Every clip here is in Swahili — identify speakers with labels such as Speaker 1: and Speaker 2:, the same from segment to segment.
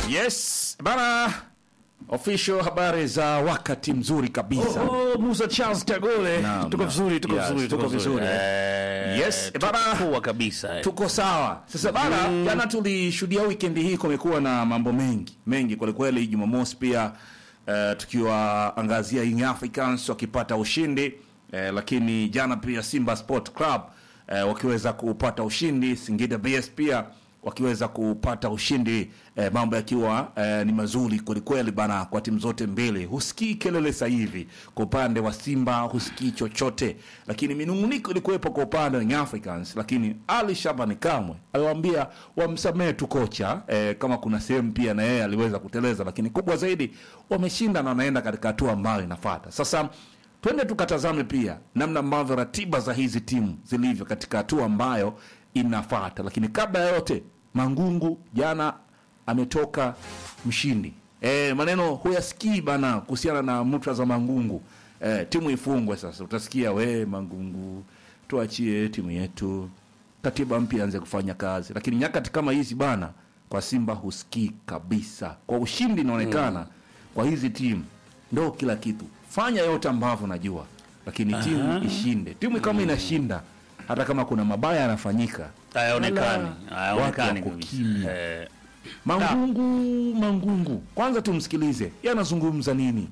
Speaker 1: Yes bana, official habari za wakati mzuri kabisa.
Speaker 2: Oh, Musa Charles Kagole.
Speaker 1: Naam,
Speaker 2: Tuko
Speaker 1: naam.
Speaker 2: vizuri, tuko
Speaker 1: Yes,
Speaker 2: vizuri,
Speaker 1: tuko
Speaker 2: tuko vizuri.
Speaker 1: vizuri.
Speaker 2: Eh,
Speaker 1: Yes,
Speaker 2: tuko
Speaker 1: bana.
Speaker 2: poa kabisa. eh.
Speaker 1: Tuko sawa sasa bana. Jana tulishuhudia weekend hii, kumekuwa na mambo mengi mengi kwelikweli. Jumamosi pia eh, tukiwaangazia Young Africans wakipata ushindi eh, lakini jana pia Simba Sport Club eh, wakiweza kupata ushindi, Singida BS pia wakiweza kupata ushindi eh, mambo yakiwa eh, ni mazuri kwelikweli bana, kwa timu zote mbili. Husikii kelele sasa hivi kwa upande wa Simba, husikii chochote, lakini minunguniko ilikuwepo kwa upande wa Young Africans, lakini Ali Shabani Kamwe aliwaambia wamsamehe tu kocha eh, kama kuna sehemu pia na yeye aliweza kuteleza, lakini kubwa zaidi wameshinda na wanaenda katika hatua ambayo inafuata sasa. Twende tukatazame pia namna ambavyo ratiba za hizi timu zilivyo katika hatua ambayo inafata. Lakini kabla ya yote, Mangungu jana ametoka mshindi. E, maneno huyasikii bana kuhusiana na mutra za Mangungu. E, timu ifungwe sasa, utasikia we Mangungu, tuachie timu yetu, katiba mpya anze kufanya kazi. Lakini nyakati kama hizi bana, kwa Simba husikii kabisa. Kwa ushindi inaonekana kwa hizi timu ndo kila kitu. Fanya yote ambavyo najua, lakini timu ishinde. Timu kama inashinda, hata kama kuna mabaya yanafanyika,
Speaker 2: Hayaonekani,
Speaker 1: Wala,
Speaker 2: hayaonekani
Speaker 1: watu wako
Speaker 2: kabisa.
Speaker 1: kimya.
Speaker 2: Eh,
Speaker 1: Mangungu, Mangungu, kwanza tumsikilize yeye anazungumza nini.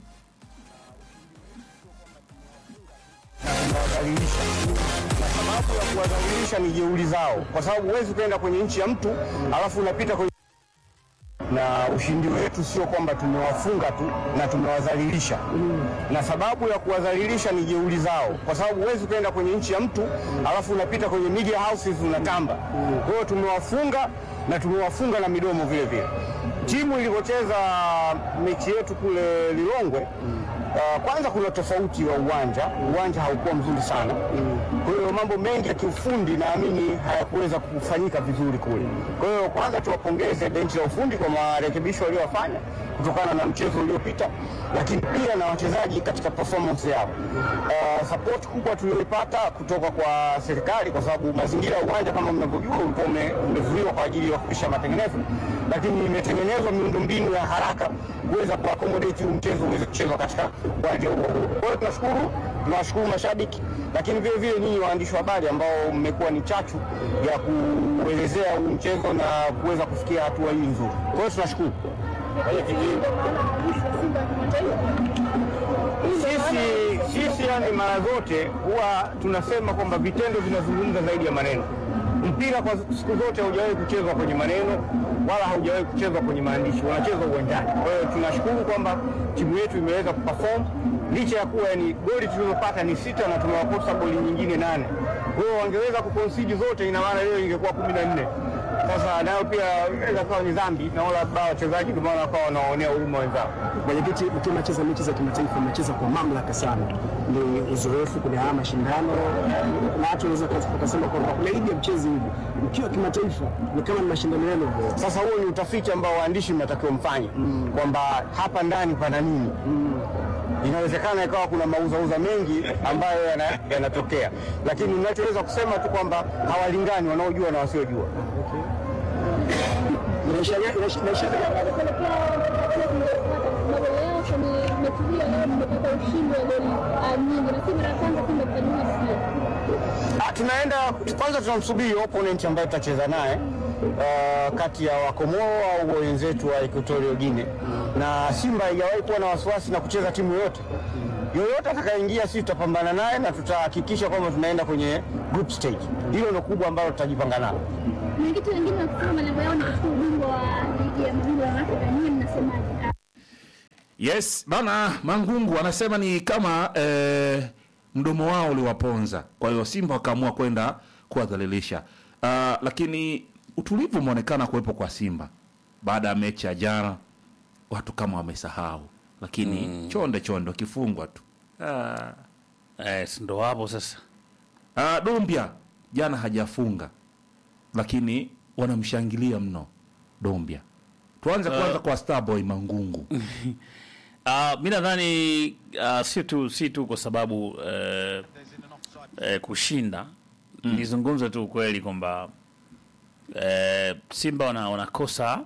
Speaker 3: kuwadhalilisha na sababu ya kuwadhalilisha ni jeuri zao, kwa sababu huwezi ukaenda kwenye nchi ya mtu alafu unapita kwenye na ushindi wetu sio kwamba tumewafunga tu na tumewadhalilisha, na sababu ya kuwadhalilisha ni jeuri zao, kwa sababu huwezi ukaenda kwenye nchi ya mtu alafu unapita kwenye media houses unatamba. Kwa hiyo tumewafunga na tumewafunga na midomo vile vile. Timu ilivyocheza mechi yetu kule Lilongwe, Uh, kwanza kuna tofauti wa uwanja, uwanja haukuwa mzuri sana. Kwa hiyo mambo mengi ya kiufundi naamini hayakuweza kufanyika vizuri kule. Kwa hiyo kwanza tuwapongeze benchi la ufundi kwa marekebisho waliyofanya kutokana na mchezo uliopita, lakini pia na wachezaji katika performance yao. Uh, support kubwa tulioipata kutoka kwa serikali, kwa sababu mazingira ya uwanja kama mnavyojua ulikuwa ume- umezuiwa kwa ajili ya kupisha matengenezo, lakini imetengenezwa miundombinu ya haraka kuweza kuakomodeti huu mchezo uweze kuchezwa katika uwanja huo. Kwa hiyo tunashukuru, tunawashukuru mashabiki, lakini vile vile nyinyi waandishi wa habari ambao mmekuwa ni chachu ya kuelezea huu mchezo na kuweza kufikia hatua hii nzuri. Kwa hiyo tunashukuru. Sisi sisi yani mara zote huwa tunasema kwamba vitendo vinazungumza zaidi ya maneno. Mpira kwa siku zote haujawahi kuchezwa kwenye maneno wala haujawahi kuchezwa kwenye maandishi, unachezwa uwanjani. Kwa hiyo tunashukuru kwamba timu yetu imeweza kuperform licha ya kuwa yani goli tulizopata ni sita na tumewakosa goli nyingine nane. Kwa hiyo wangeweza kuconcede zote, ina maana leo ingekuwa kumi na nne. Sasa nayo pia inaweza kuwa ni dhambi, na wala labda wachezaji ndio maana wakawa wanaonea huruma wenzao.
Speaker 4: Mwenyekiti, mkiwa mnacheza mechi za kimataifa mnacheza kwa mamlaka sana, ni uzoefu kwenye haya mashindano, na watu wanaweza wakasema kwamba unaidi ya mchezi hivi, mkiwa kimataifa ni kama ni mashindano yenu.
Speaker 3: Sasa huo ni utafiti ambao waandishi mnatakiwa mfanye kwamba hapa ndani pana nini. Inawezekana ikawa kuna mauzauza mengi ambayo yana- yanatokea, lakini ninachoweza kusema tu kwamba hawalingani wanaojua na wasiojua.
Speaker 4: Inaisha- inaisha- inaisha-
Speaker 3: Ah, tunaenda kwanza, tunamsubiri opponent ambaye tutacheza naye uh, kati ya Wakomoro au wenzetu wa Equatorial Guinea, na Simba haijawahi kuwa na wasiwasi na kucheza timu yoyote yoyote atakayeingia, sisi tutapambana naye na tutahakikisha kwamba tunaenda kwenye group stage. Hilo ndio kubwa ambalo tutajipanga nalo.
Speaker 5: Mwenyekiti, wengine wakisema malengo yao ni kuchukua ubingwa wa ligi ya mabingwa ya Afrika, nyinyi mnasemaje?
Speaker 1: Yes bana, Mangungu anasema ni kama eh, mdomo wao uliwaponza, kwa hiyo Simba wakaamua kwenda kuwadhalilisha. Uh, lakini utulivu umeonekana kuwepo kwa Simba baada ya mechi ya jana, watu kama wamesahau, lakini chonde chonde wakifungwa tu ah.
Speaker 2: eh, si ndo hapo sasa.
Speaker 1: Ah, Dombia jana hajafunga, lakini wanamshangilia mno Dombia. Tuanze kwanza kwa Starboy Mangungu.
Speaker 2: Uh, mi nadhani uh, si tu si tu kwa sababu uh, uh, kushinda nizungumze tu ukweli kwamba uh, Simba wana, wanakosa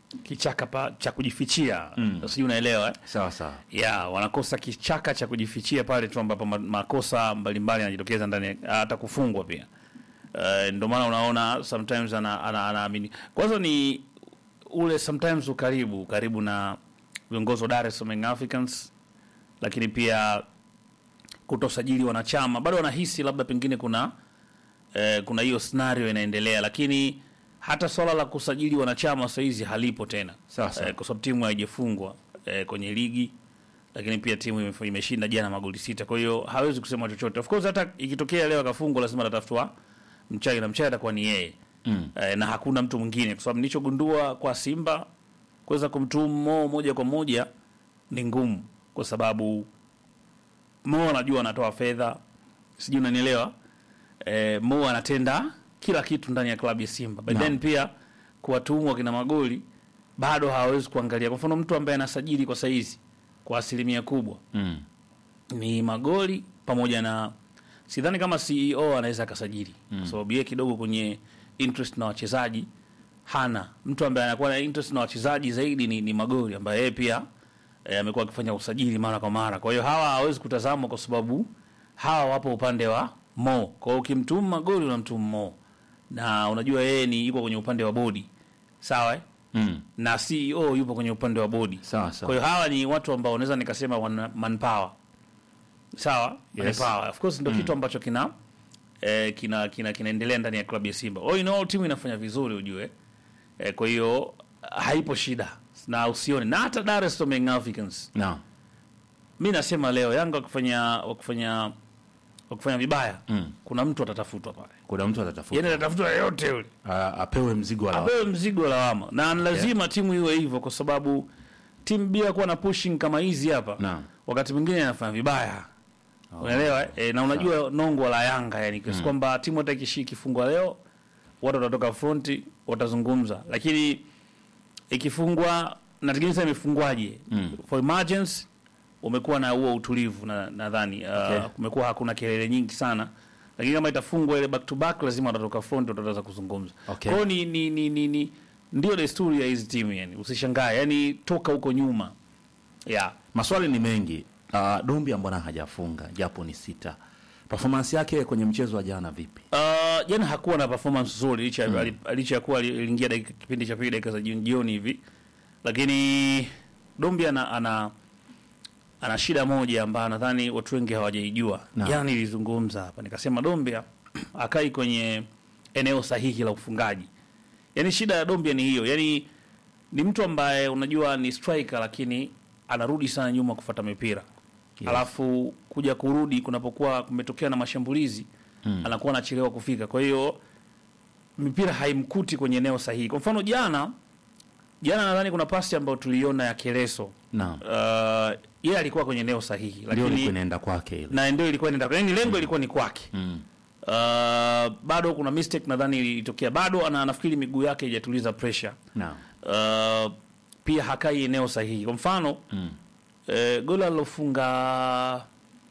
Speaker 2: kichaka pa, cha kujifichia mm. sijui unaelewa eh?
Speaker 1: sawa sawa
Speaker 2: ya wanakosa kichaka cha kujifichia pale tu ambapo ma- makosa mbalimbali yanajitokeza ndani ya- hata kufungwa pia uh, ndio maana unaona sometimes ana- ana- anaamini kwanza ni ule sometimes ukaribu karibu na viongozi wa Dar es Salaam Young Africans lakini pia kutosajili wanachama bado wanahisi labda pengine kuna eh, kuna hiyo scenario inaendelea lakini hata swala la kusajili wanachama sasa hizi halipo tena
Speaker 1: Sawa, sawa.
Speaker 2: eh, kwa sababu timu haijafungwa eh, kwenye ligi lakini pia timu imef- imeshinda jana magoli sita kwa hiyo hawezi kusema chochote of course hata ikitokea leo akafungwa lazima atatafutwa mchai na mchai atakuwa ni yeye mm. eh, na hakuna mtu mwingine kwa sababu nilichogundua kwa Simba kuweza kumtuhumu Mo moja kwa moja ni ngumu kwa sababu Mo anajua anatoa fedha, sijui unanielewa. E, Mo anatenda kila kitu ndani ya klabu ya Simba, but
Speaker 1: Naam.
Speaker 2: then pia kuwatuhumu wakina magoli bado hawawezi kuangalia. Kwa mfano mtu ambaye anasajili kwa saizi kwa asilimia kubwa
Speaker 1: mm.
Speaker 2: ni magoli pamoja na sidhani kama CEO anaweza akasajili mm. kwa sababu yeye kidogo kwenye interest na wachezaji hana. Mtu ambaye anakuwa na interest na wachezaji zaidi ni, ni magoli ambaye yeye pia eh, amekuwa akifanya usajili mara kwa mara. Kwa hiyo hawa hawezi kutazamwa kwa sababu hawa wapo upande wa Mo. Kwa hiyo ukimtumu magoli unamtumu Mo, na unajua yeye ni yuko kwenye upande wa bodi, sawa eh?
Speaker 1: Mm.
Speaker 2: na CEO yupo kwenye upande wa bodi.
Speaker 1: Sawa, sawa.
Speaker 2: Kwa hiyo hawa ni watu ambao naweza nikasema wana manpower. Sawa?
Speaker 1: Yes.
Speaker 2: Manpower. Of course ndio kitu ambacho kina eh, kina kina kinaendelea ndani ya klabu ya Simba. All in all timu inafanya vizuri ujue. Eh, kwa hiyo haipo shida na usione na hata Dar es Salaam Young Africans.
Speaker 1: Naam.
Speaker 2: Mimi nasema leo Yanga wakifanya wakifanya wakifanya vibaya
Speaker 1: Mm.
Speaker 2: kuna mtu atatafutwa pale.
Speaker 1: kuna mtu atatafuta
Speaker 2: Yaani atatafutwa yeyote yule.
Speaker 1: A- apewe mzigo wa lawama.
Speaker 2: apewe mzigo wa lawama na ni lazima timu iwe hivyo kwa sababu timu bila kuwa na pushing kama hizi hapa
Speaker 1: Naam.
Speaker 2: wakati mwingine inafanya vibaya unaelewa eh? e, na unajua nongo la Yanga yani kiasi kwamba timu hata ikishi ikifungwa leo watu watatoka fronti watazungumza lakini ikifungwa nategemea sasa imefungwaje for emergency umekuwa na huo utulivu na nadhani uh,
Speaker 1: Okay.
Speaker 2: kumekuwa hakuna kelele nyingi sana lakini kama itafungwa ile back to back lazima watatoka front wataweza kuzungumza
Speaker 1: Okay.
Speaker 2: kwa hiyo ni, ni, ni, ni, ni ndio desturi ya hizi timu yani usishangae yani toka huko nyuma yeah.
Speaker 1: maswali ni mengi uh, Dumbi mbona hajafunga japo ni sita performance yake kwenye mchezo wa jana vipi
Speaker 2: Uh, jana hakuwa na performance nzuri licha ya ali- licha ya kuwa ali- aliingia dakika- kipindi cha pili dakika za jioni jioni hivi, lakini Dombi ana, ana ana shida moja ambayo nadhani watu wengi hawajaijua.
Speaker 1: Naam.
Speaker 2: Jana nilizungumza hapa nikasema Dombia akai kwenye eneo sahihi la ufungaji. Yaani shida ya Dombia ni hiyo, yaani ni mtu ambaye unajua ni striker lakini anarudi sana nyuma kufuata mipira
Speaker 1: Yes.
Speaker 2: alafu kuja kurudi kunapokuwa kumetokea na mashambulizi mm. anakuwa anachelewa kufika, kwa hiyo mipira haimkuti kwenye eneo sahihi. Kwa mfano jana jana nadhani kuna pasi ambayo tuliona ya Keleso
Speaker 1: naam
Speaker 2: uh, yeye alikuwa kwenye eneo sahihi,
Speaker 1: ndio ilikuwa
Speaker 2: lakini
Speaker 1: inaenda kwake ile
Speaker 2: na ndio ilikuwa inaenda, yani lengo ilikuwa ni kwake
Speaker 1: mm.
Speaker 2: uh, bado kuna mistake nadhani ilitokea, bado ana nafikiri miguu yake haijatuliza pressure
Speaker 1: naam
Speaker 2: uh, pia hakai eneo sahihi. Kwa mfano
Speaker 1: Mm.
Speaker 2: eh, goli alilofunga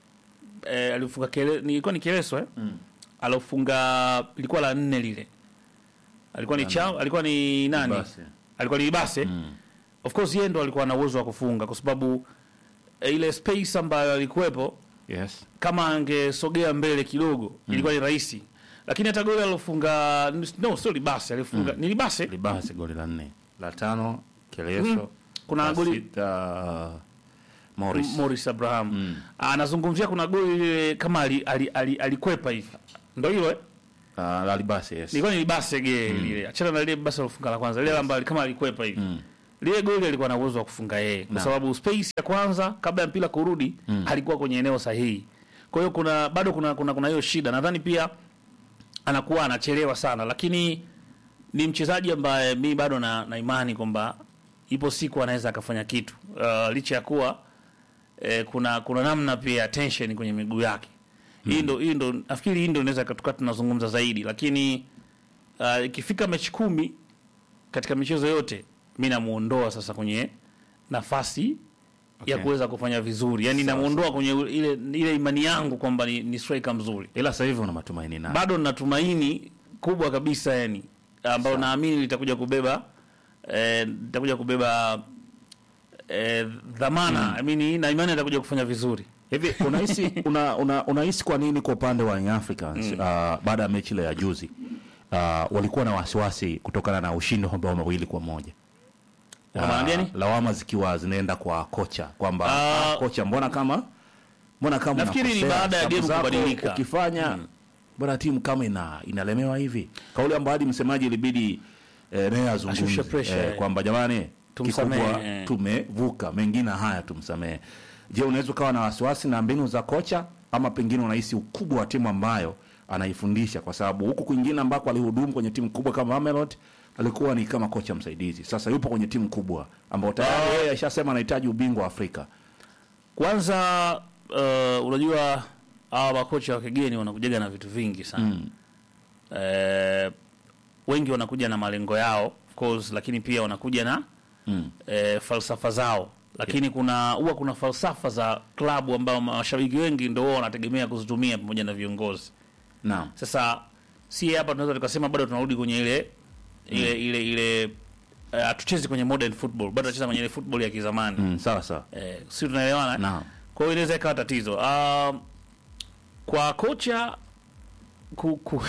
Speaker 2: eh, alifunga kele, nilikuwa ni Keleso eh?
Speaker 1: Mm.
Speaker 2: alofunga ilikuwa la nne lile, alikuwa ni chao, alikuwa ni nani?
Speaker 1: Libase.
Speaker 2: Alikuwa ni Libase.
Speaker 1: Mm.
Speaker 2: Of course yeye ndo alikuwa na uwezo wa kufunga kwa sababu eh, ile space ambayo alikuwepo
Speaker 1: yes
Speaker 2: kama angesogea mbele kidogo ilikuwa ni rahisi, lakini hata goli alilofunga no, sio Libase, alifunga ni Libase
Speaker 1: libasi goli la nne la tano keleso
Speaker 2: Kuna
Speaker 1: la
Speaker 2: goli-
Speaker 1: sita Morris
Speaker 2: Morris Abraham
Speaker 1: Mm.
Speaker 2: anazungumzia kuna goli lile kama ali- ali- ali- alikwepa hivi, ndo hilo eh?
Speaker 1: uh, la libasi yes
Speaker 2: Ilikuwa ni Libase ge lile, achana na lile basi alifunga la kwanza, lile ambalo kama alikwepa hivi
Speaker 1: Mm.
Speaker 2: lile goli alikuwa na uwezo wa kufunga yeye kwa
Speaker 1: Naam.
Speaker 2: sababu space ya kwanza kabla ya mpira kurudi alikuwa kwenye eneo sahihi. Kwa hiyo kuna bado kuna kuna kuna hiyo shida. Nadhani pia anakuwa anachelewa sana, lakini ni mchezaji ambaye mi bado na, na imani kwamba ipo siku anaweza akafanya kitu uh, licha ya kuwa eh, kuna kuna namna pia tension kwenye miguu yake. Hii ndo hii ndo nafikiri hii ndo inaweza tukawa tunazungumza zaidi, lakini uh, ikifika mechi kumi katika michezo yote mi namuondoa sasa kwenye nafasi ya
Speaker 1: Okay.
Speaker 2: kuweza kufanya vizuri, yani
Speaker 1: Sawa,
Speaker 2: namuondoa kwenye ile ile imani yangu kwamba ni, ni striker mzuri.
Speaker 1: ila sasa hivi una matumaini naye
Speaker 2: Bado nina tumaini kubwa kabisa yani ambayo naamini litakuja kubeba eh, nitakuja kubeba eh, dhamana I mean, na imani atakuja kufanya vizuri
Speaker 1: hivi unahisi una, una, unahisi kwa nini kwa upande wa Young Africans uh, baada ya mechi ile ya juzi uh, walikuwa na wasiwasi kutokana na ushindi wa mabao mawili kwa moja
Speaker 2: Kwa maana gani?
Speaker 1: lawama zikiwa zinaenda kwa kocha kwamba
Speaker 2: Ah.
Speaker 1: ah, kocha mbona kama mbona kama
Speaker 2: Nafikiri ni
Speaker 1: unakosea,
Speaker 2: baada ya
Speaker 1: sababu
Speaker 2: game
Speaker 1: zako
Speaker 2: kubadilika.
Speaker 1: ukifanya mbona timu kama ina inalemewa hivi kauli ambayo hadi msemaji ilibidi eh, naye azungumze
Speaker 2: Ashushe pressure,
Speaker 1: eh,
Speaker 2: eh.
Speaker 1: kwamba jamani
Speaker 2: Tumsamehe,
Speaker 1: kikubwa
Speaker 2: eh.
Speaker 1: tumevuka mengine haya tumsamehe je unaweza ukawa na wasiwasi na mbinu za kocha ama pengine unahisi ukubwa wa timu ambayo anaifundisha kwa sababu huku kwingine ambako alihudumu kwenye timu kubwa kama Mamelodi alikuwa ni kama kocha msaidizi sasa yupo kwenye timu kubwa ambao tayari yeye ashasema anahitaji ubingwa wa Afrika
Speaker 2: kwanza uh, unajua hawa makocha wa kigeni wanakujaga na vitu vingi sana mm. eh, wengi wanakuja na malengo yao of course lakini pia wanakuja na
Speaker 1: Mm.
Speaker 2: eh, falsafa zao lakini kuna huwa kuna falsafa za klabu ambao mashabiki wengi ndio wao wanategemea kuzitumia pamoja na viongozi
Speaker 1: naam
Speaker 2: sasa si hapa tunaweza tukasema bado tunarudi kwenye ile ile ile ile eh, hatuchezi kwenye modern football bado tunacheza kwenye ile football ya kizamani
Speaker 1: mm, sawa sawa
Speaker 2: eh, si tunaelewana eh?
Speaker 1: naam
Speaker 2: kwa hiyo inaweza ikawa tatizo uh, kwa kocha ku, ku,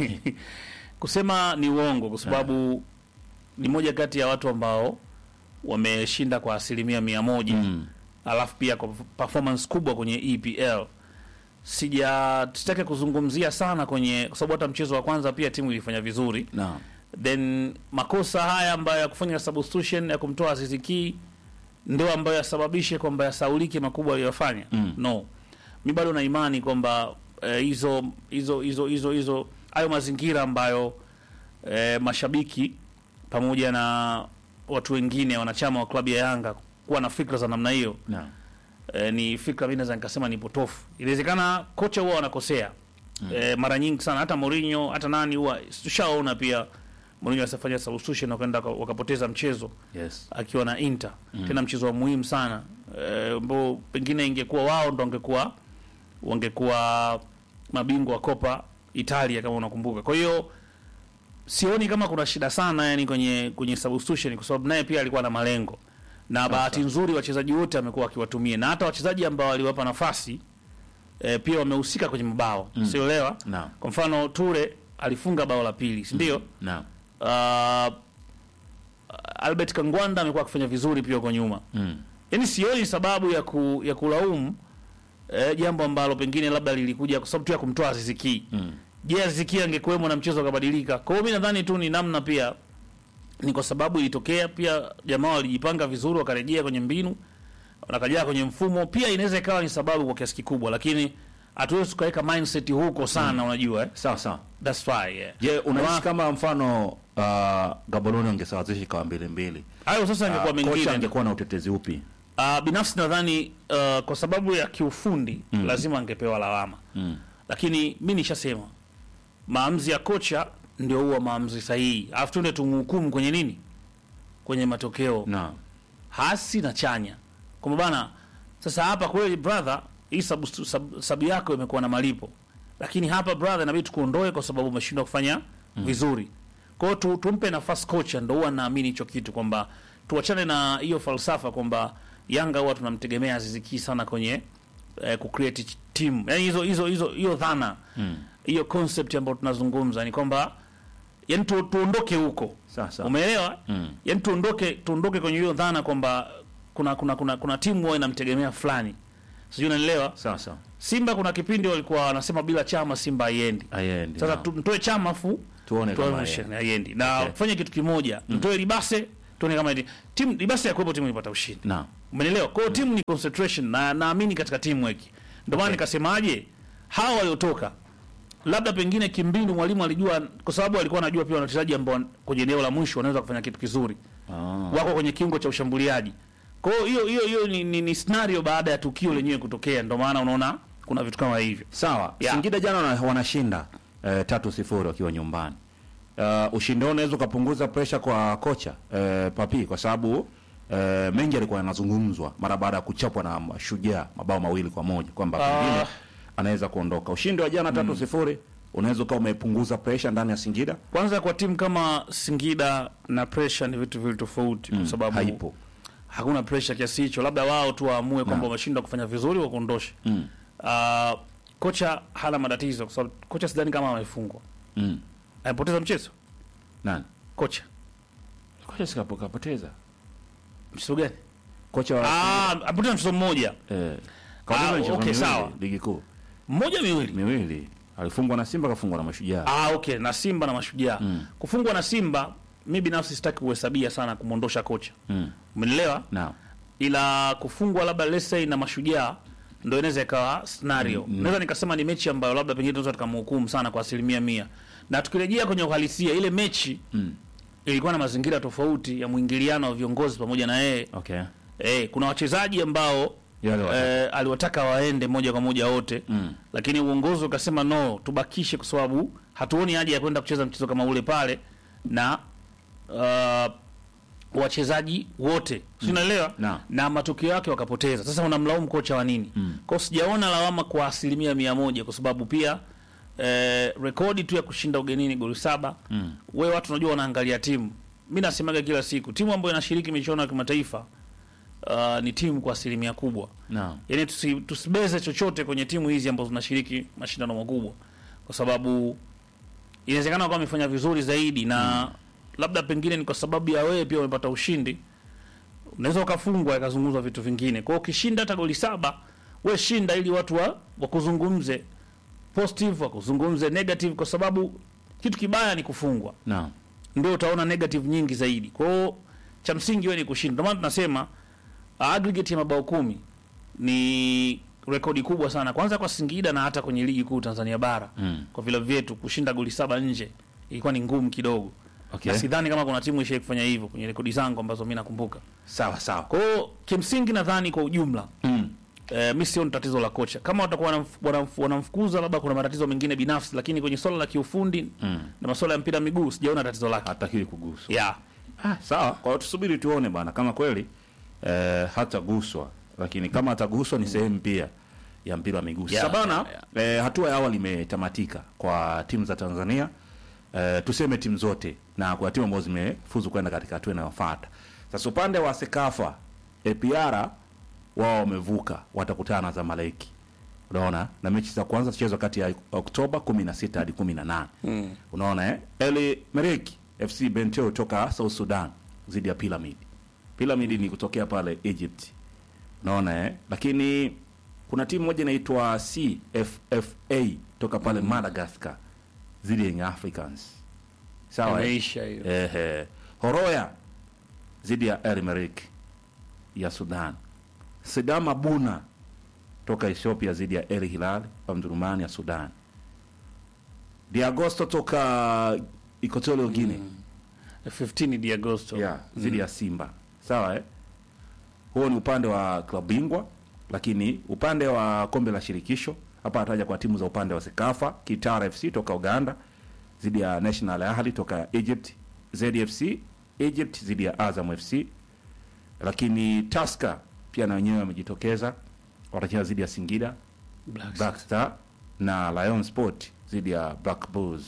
Speaker 2: kusema ni uongo kwa sababu ni moja kati ya watu ambao wameshinda kwa asilimia mia moja
Speaker 1: Mm.
Speaker 2: alafu pia kwa performance kubwa kwenye EPL sija sitaki kuzungumzia sana kwenye kwa sababu hata mchezo wa kwanza pia timu ilifanya vizuri
Speaker 1: naam
Speaker 2: then makosa haya ambayo ya kufanya substitution ya kumtoa Aziz Ki ndio ambayo yasababishe kwamba yasaulike makubwa aliyofanya
Speaker 1: Mm.
Speaker 2: no mi bado na imani kwamba eh, hizo hizo hizo hizo hizo hayo mazingira ambayo eh, mashabiki pamoja na watu wengine wanachama wa klabu ya Yanga kuwa na fikra za namna hiyo
Speaker 1: naam
Speaker 2: eh, ni fikra mimi naweza nikasema ni potofu. Inawezekana kocha huwa wanakosea mm. eh, mara nyingi sana, hata Mourinho hata nani huwa tushaona pia Mourinho asifanya substitution wakaenda waka- wakapoteza mchezo
Speaker 1: yes
Speaker 2: akiwa na Inter mm. tena mchezo wa muhimu sana eh, ambao pengine ingekuwa wao ndo wangekuwa wangekuwa mabingwa wa Copa Italia kama unakumbuka. Kwa hiyo sioni kama kuna shida sana yani kwenye kwenye substitution kwa sababu naye pia alikuwa na malengo. Na bahati nzuri wachezaji wote amekuwa akiwatumia na hata wachezaji ambao aliwapa nafasi e, pia wamehusika kwenye mabao. Mm. Sioelewa?
Speaker 1: Naam.
Speaker 2: Kwa mfano Ture alifunga bao la pili, si ndio?
Speaker 1: naam
Speaker 2: Uh, Albert Kangwanda amekuwa akifanya vizuri pia huko nyuma.
Speaker 1: mm.
Speaker 2: Yaani sioni sababu ya ku, ya kulaumu eh, jambo ambalo pengine labda lilikuja kwa sababu tu ya kumtoa Aziz Ki.
Speaker 1: Mm.
Speaker 2: Je, Aziz Ki angekuwemo na mchezo ukabadilika? Kwa hiyo mimi nadhani tu ni namna pia ni kwa sababu ilitokea pia jamaa walijipanga vizuri wakarejea kwenye mbinu wakarejea kwenye mfumo pia inaweza ikawa ni sababu kwa kiasi kikubwa lakini hatuwezi tukaweka mindset huko sana unajua eh?
Speaker 1: sawa sawa
Speaker 2: That's why yeah.
Speaker 1: je unahisi
Speaker 2: Wa-
Speaker 1: kama mfano uh, gaborone angesawazisha ikawa mbili mbili
Speaker 2: hayo sasa ingekuwa
Speaker 1: uh, kocha
Speaker 2: mengine
Speaker 1: angekuwa na utetezi upi
Speaker 2: Uh, binafsi nadhani uh, kwa sababu ya kiufundi mm. lazima angepewa lawama
Speaker 1: mm.
Speaker 2: lakini mi nishasema maamuzi ya kocha ndio huwa maamuzi sahihi alafu tuende tumhukumu kwenye nini kwenye matokeo
Speaker 1: naam
Speaker 2: hasi na chanya kwamba bana sasa hapa kweli brother hii sabu, sabu, sabu yako imekuwa na malipo lakini hapa brother inabidi tukuondoe kwa sababu umeshindwa kufanya mm. vizuri kwa hiyo tu, tumpe nafasi kocha ndo huwa naamini hicho kitu kwamba tuachane na hiyo falsafa kwamba yanga huwa tunamtegemea aziziki sana kwenye eh, kucreate ch- team yani hizo hizo hizo hiyo dhana hiyo concept ambayo tunazungumza ni kwamba yani tu, tuondoke huko
Speaker 1: Sasa.
Speaker 2: umeelewa
Speaker 1: Mm.
Speaker 2: yani tuondoke tuondoke kwenye hiyo dhana kwamba kuna kuna kuna, kuna timu huwa inamtegemea fulani sijui unanielewa
Speaker 1: sawa sawa
Speaker 2: simba kuna kipindi walikuwa wanasema bila chama simba haiendi
Speaker 1: ayendi
Speaker 2: sasa tu- mtoe chama fu
Speaker 1: Tuone
Speaker 2: tuone
Speaker 1: kama
Speaker 2: ushindi, haiendi na
Speaker 1: Okay.
Speaker 2: fanye kitu kimoja mtoe libase tuone kama iti- timu libase ya kuwepo timu ilipata ushindi
Speaker 1: naam
Speaker 2: Umenielewa? Kwa hiyo timu ni concentration na naamini katika teamwork. Ndio maana nikasemaje hawa waliotoka labda pengine kimbinu mwalimu alijua kwa sababu alikuwa anajua pia wachezaji ambao kwenye eneo la mwisho wanaweza kufanya kitu kizuri.
Speaker 1: ah.
Speaker 2: Wako kwenye kiungo cha ushambuliaji. Kwa hiyo hiyo hiyo hiyo ni, ni, ni scenario baada ya tukio lenyewe kutokea. Ndio maana unaona kuna vitu kama hivyo.
Speaker 1: sawa
Speaker 2: Yeah.
Speaker 1: singida jana wana- wanashinda eh, tatu sifuri wakiwa nyumbani uh, ushindi wao unaweza ukapunguza presha kwa kocha eh, papi kwa sababu eh, mengi alikuwa yanazungumzwa mara baada ya kuchapwa na shujaa mabao mawili kwa moja kwamba
Speaker 2: Ah.
Speaker 1: pengine anaweza kuondoka ushindi wa jana tatu sifuri unaweza ukawa umepunguza pressure ndani ya Singida.
Speaker 2: Kwanza kwa timu kama Singida na pressure ni vitu viwili tofauti, kwa sababu
Speaker 1: Haipo.
Speaker 2: hakuna pressure kiasi hicho, labda wao tu waamue kwamba
Speaker 1: Naam.
Speaker 2: wameshindwa kufanya vizuri wakuondoshe.
Speaker 1: Mm.
Speaker 2: Uh, kocha hana matatizo kwa sababu kocha sidhani kama amefungwa,
Speaker 1: Mm.
Speaker 2: amepoteza mchezo
Speaker 1: Nani?
Speaker 2: kocha
Speaker 1: Kocha sikapo kapoteza.
Speaker 2: mchezo gani?
Speaker 1: Kocha wa
Speaker 2: Ah, amepoteza mchezo mmoja
Speaker 1: eh
Speaker 2: Ah,
Speaker 1: kapoteza michezo
Speaker 2: okay,
Speaker 1: miwili,
Speaker 2: sawa.
Speaker 1: Ligi kuu.
Speaker 2: mmoja miwili
Speaker 1: Miwili. Alifungwa na Simba kafungwa na Mashujaa.
Speaker 2: Ah, okay, na Simba na Mashujaa.
Speaker 1: Mm.
Speaker 2: Kufungwa na Simba, mi binafsi sitaki kuhesabia sana kumwondosha kocha,
Speaker 1: Mm.
Speaker 2: umenielewa?
Speaker 1: Naam.
Speaker 2: Ila kufungwa labda let's say na Mashujaa ndo inaweza ikawa scenario. Naweza nikasema ni mechi ambayo labda pengine tunaweza tukamhukumu sana kwa asilimia mia, na tukirejea kwenye uhalisia, ile mechi
Speaker 1: Mm.
Speaker 2: ilikuwa na mazingira tofauti ya mwingiliano wa viongozi pamoja na yeye.
Speaker 1: Okay.
Speaker 2: Eh, kuna wachezaji ambao
Speaker 1: Yale wataka.
Speaker 2: eh, aliwataka waende moja kwa moja wote
Speaker 1: Mm.
Speaker 2: lakini uongozi ukasema no, tubakishe kwa sababu hatuoni haja ya kwenda kucheza mchezo kama ule pale na uh, wachezaji wote si unaelewa
Speaker 1: Naam.
Speaker 2: na matokeo yake wakapoteza. Sasa unamlaumu kocha wa nini?
Speaker 1: Mm.
Speaker 2: Kwa hiyo sijaona lawama kwa asilimia mia moja kwa sababu pia eh, rekodi tu ya kushinda ugenini goli saba
Speaker 1: Mm.
Speaker 2: we watu unajua wanaangalia timu. Mi nasemaga kila siku timu ambayo inashiriki michuano ya kimataifa uh, ni timu kwa asilimia kubwa
Speaker 1: Naam.
Speaker 2: yani tusi, tusibeze chochote kwenye timu hizi ambazo zinashiriki mashindano makubwa, kwa sababu inawezekana wakawa wamefanya vizuri zaidi na labda pengine ni kwa sababu ya wewe pia umepata ushindi, unaweza ukafungwa ikazungumzwa vitu vingine. Kwa hiyo ukishinda hata goli saba, we shinda ili watu wa wakuzungumze positive, wakuzungumze negative, kwa sababu kitu kibaya ni kufungwa
Speaker 1: Naam.
Speaker 2: ndio utaona negative nyingi zaidi. Kwa hiyo cha msingi wewe ni kushinda. Ndio maana tunasema uh, aggregate ya mabao kumi ni rekodi kubwa sana, kwanza kwa Singida na hata kwenye ligi kuu Tanzania bara
Speaker 1: Mm.
Speaker 2: kwa vilabu vyetu kushinda goli saba nje ilikuwa ni ngumu kidogo,
Speaker 1: Okay.
Speaker 2: na sidhani kama kuna timu ishai kufanya hivyo kwenye rekodi zangu ambazo mi nakumbuka.
Speaker 1: Sawa sawa.
Speaker 2: Kwa hiyo kimsingi nadhani kwa ujumla
Speaker 1: Mm.
Speaker 2: Eh, mi sioni tatizo la kocha. Kama watakuwa wanamf- wanamf- wanamfukuza, labda kuna matatizo mengine binafsi, lakini kwenye swala la kiufundi
Speaker 1: Mm.
Speaker 2: na masuala ya mpira wa miguu sijaona tatizo lake.
Speaker 1: Hatakiwi kuguswa.
Speaker 2: Yeah.
Speaker 1: Ah, sawa. Kwa hiyo tusubiri tuone bana kama kweli eh, hataguswa, lakini kama ataguswa ni sehemu pia ya mpira wa miguu.
Speaker 2: Yeah,
Speaker 1: Sasa bana
Speaker 2: yeah,
Speaker 1: eh, hatua ya awali imetamatika kwa timu za Tanzania eh, tuseme timu zote na kwa timu ambazo zimefuzu kwenda katika hatua inayofuata. Sasa upande wa Sekafa APR wao wamevuka, watakutana na Zamaleki. Unaona, na mechi za kwanza zichezwa kati ya Oktoba 16 hadi 18. Mm. Unaona eh? Eli Mereki FC Benteo toka South Sudan dhidi ya Pyramid. Pyramid ni kutokea pale Egypt. Unaona eh? Lakini kuna timu moja inaitwa CFFA toka pale Madagascar dhidi ya Young Africans. Sawa eh?
Speaker 2: Imeisha hiyo.
Speaker 1: Ehe. Horoya dhidi ya El Merreikh ya Sudan. Sidama Buna toka Ethiopia dhidi ya El Hilal wa Mjerumani ya Sudan. Diagosto toka Equatorial Guinea
Speaker 2: 15 di Agosto.
Speaker 1: yeah, dhidi ya Simba. Sawa eh? Huo ni upande wa klabu bingwa, lakini upande wa kombe la shirikisho hapa ataja kwa timu za upande wa Sekafa, Kitara FC toka Uganda dhidi ya National Ahli toka Egypt, ZFC Egypt dhidi ya Azam FC, lakini Tusker pia na wenyewe wamejitokeza, watacheza dhidi ya Singida
Speaker 2: Black
Speaker 1: Black Star na Lion Sport dhidi ya Black Bulls.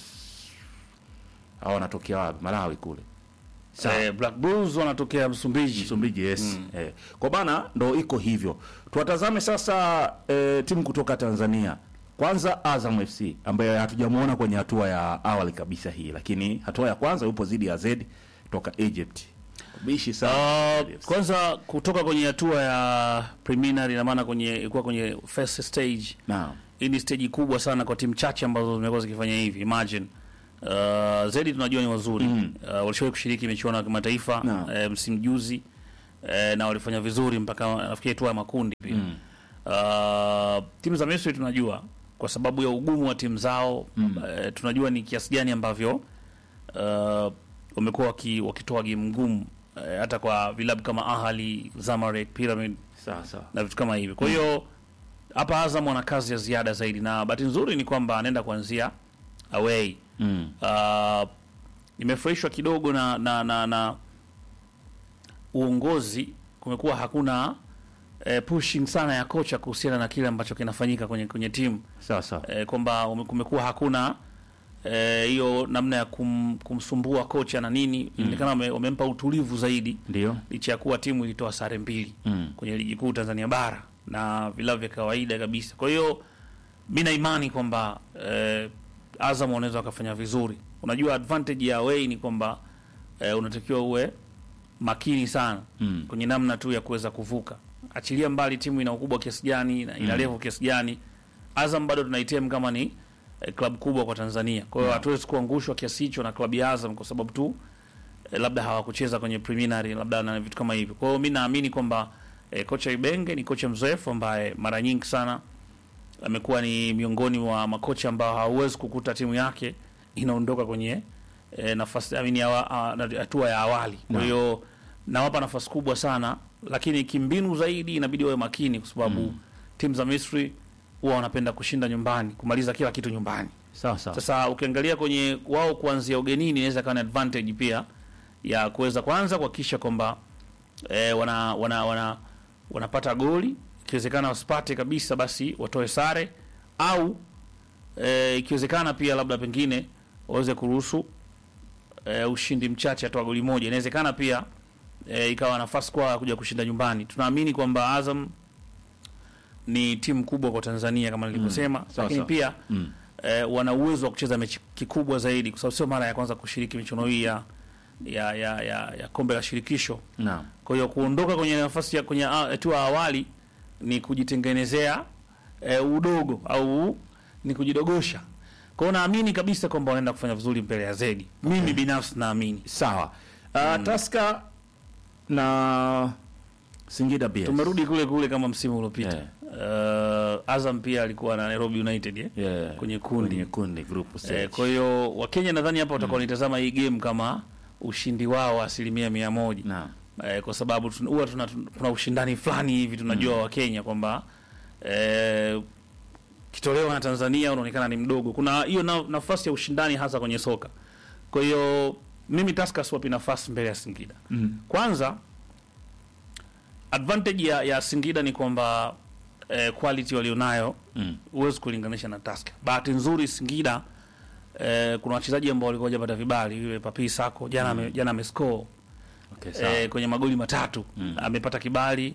Speaker 1: Hao wanatokea wapi? Malawi kule. Sawa.
Speaker 2: Eh, Black Bulls wanatokea Msumbiji.
Speaker 1: Msumbiji yes. Eh, kwa bana ndo iko hivyo. Tuwatazame sasa eh, timu kutoka Tanzania. Kwanza Azam FC ambaye hatujamuona kwenye hatua ya awali kabisa hii, lakini hatua ya kwanza yupo zidi ya Z toka Egypt. Bishi sana.
Speaker 2: Uh, kwanza kutoka kwenye hatua ya preliminary na maana kwenye ilikuwa kwenye first stage.
Speaker 1: Naam.
Speaker 2: Hii ni stage kubwa sana kwa timu chache ambazo zimekuwa zikifanya hivi. Imagine uh, zaidi tunajua ni wazuri mm. uh, walishawahi kushiriki michuano ya kimataifa
Speaker 1: Naam.
Speaker 2: uh, msimu juzi uh, na walifanya vizuri mpaka nafikiri hatua ya makundi pia mm. uh, timu za Misri tunajua kwa sababu ya ugumu wa timu zao mm. uh, tunajua ni kiasi gani ambavyo uh, wamekuwa waki, wakitoa game ngumu uh, hata kwa vilabu kama Ahli, Zamalek, Pyramid
Speaker 1: Sawa sawa.
Speaker 2: na vitu kama hivi. Kwa hiyo hapa Azam wana kazi ya ziada zaidi, na bahati nzuri ni kwamba anaenda kuanzia away.
Speaker 1: Mm.
Speaker 2: Uh, nimefurahishwa kidogo na, na, na, na uongozi. Kumekuwa hakuna eh, pushing sana ya kocha kuhusiana na kile ambacho kinafanyika kwenye kwenye timu
Speaker 1: Sawa sawa.
Speaker 2: eh, kwamba ume- kumekuwa hakuna eh, hiyo namna ya kum, kumsumbua kocha na nini inaonekana wame, wamempa utulivu zaidi
Speaker 1: Ndio.
Speaker 2: licha ya kuwa timu ilitoa sare mbili
Speaker 1: Mm.
Speaker 2: kwenye ligi kuu Tanzania bara na vilabu vya kawaida kabisa. Kwa hiyo mi na imani kwamba eh, Azam wanaweza wakafanya vizuri. Unajua advantage ya away ni kwamba eh, unatakiwa uwe makini sana
Speaker 1: Mm.
Speaker 2: kwenye namna tu ya kuweza kuvuka. Achilia mbali timu ina ukubwa kiasi gani na ina level kiasi gani, Azam bado tunaitem kama ni eh, klabu kubwa kwa Tanzania. Kwa hiyo hatuwezi kuangushwa kiasi hicho na klabu ya Azam kwa sababu tu eh, labda hawakucheza kwenye preliminary labda na vitu kama hivyo. Kwa hiyo mi naamini kwamba eh, kocha Ibenge ni kocha mzoefu ambaye mara nyingi sana amekuwa ni miongoni mwa makocha ambao hauwezi kukuta timu yake inaondoka kwenye eh, nafasi I mean, awa- a- na- hatua ya awali. Kwa hiyo nawapa nafasi kubwa sana, lakini kimbinu zaidi inabidi wawe makini, kwa sababu timu za Misri huwa wanapenda kushinda nyumbani, kumaliza kila kitu nyumbani.
Speaker 1: Sawa sawa.
Speaker 2: Sasa ukiangalia kwenye wao kuanzia ugenini inaweza kuwa ni advantage pia ya kuweza kwanza kuhakikisha kwamba eh, wana, wana, wana, wanapata goli, ikiwezekana wasipate kabisa, basi watoe sare au eh, ikiwezekana pia labda pengine waweze kuruhusu eh, ushindi mchache, atoa goli moja. Inawezekana pia eh, ikawa nafasi kwa kuja kushinda nyumbani. Tunaamini kwamba Azam ni timu kubwa kwa Tanzania kama nilivyosema,
Speaker 1: Sawa,
Speaker 2: lakini
Speaker 1: sawa.
Speaker 2: pia
Speaker 1: Mm.
Speaker 2: eh, wana uwezo wa kucheza mechi kikubwa zaidi, kwa sababu sio mara ya kwanza kushiriki michuano hii ya, ya, ya, ya, ya kombe la shirikisho.
Speaker 1: Naam.
Speaker 2: Kwa hiyo kuondoka kwenye nafasi ya kwenye a- hatua ya awali ni kujitengenezea eh, udogo au ni kujidogosha. Kwa hiyo naamini kabisa kwamba wanaenda kufanya vizuri mbele ya Zedi. Mimi binafsi naamini.
Speaker 1: Sawa. Uh, Taska na Singida Bears.
Speaker 2: Tumerudi kule kule kama msimu uliopita.
Speaker 1: Yeah.
Speaker 2: Uh, Azam pia alikuwa na Nairobi United eh?
Speaker 1: Yeah.
Speaker 2: kwenye kundi.
Speaker 1: Kwenye kundi group stage.
Speaker 2: Eh, kwa hiyo Wakenya nadhani hapa watakuwa wanitazama hii game kama ushindi wao wa asilimia mia moja
Speaker 1: Naam.
Speaker 2: eh, kwa sababu tun- huwa tuna, kuna ushindani fulani hivi tunajua Wakenya kwamba eh, kitolewa na Tanzania unaonekana ni mdogo. Kuna hiyo na, nafasi ya ushindani hasa kwenye soka. Kwa hiyo mimi Tusker siwapi nafasi mbele ya Singida.
Speaker 1: Mm.
Speaker 2: Kwanza advantage ya, ya Singida ni kwamba eh, quality walionayo
Speaker 1: Mm.
Speaker 2: huwezi kulinganisha na Tusker. Bahati nzuri Singida eh, kuna wachezaji ambao walikuwa hawajapata vibali. Yule Papi Sako jana ame, jana amescore
Speaker 1: Okay, sawa.
Speaker 2: eh, kwenye magoli matatu
Speaker 1: Mm.
Speaker 2: amepata kibali.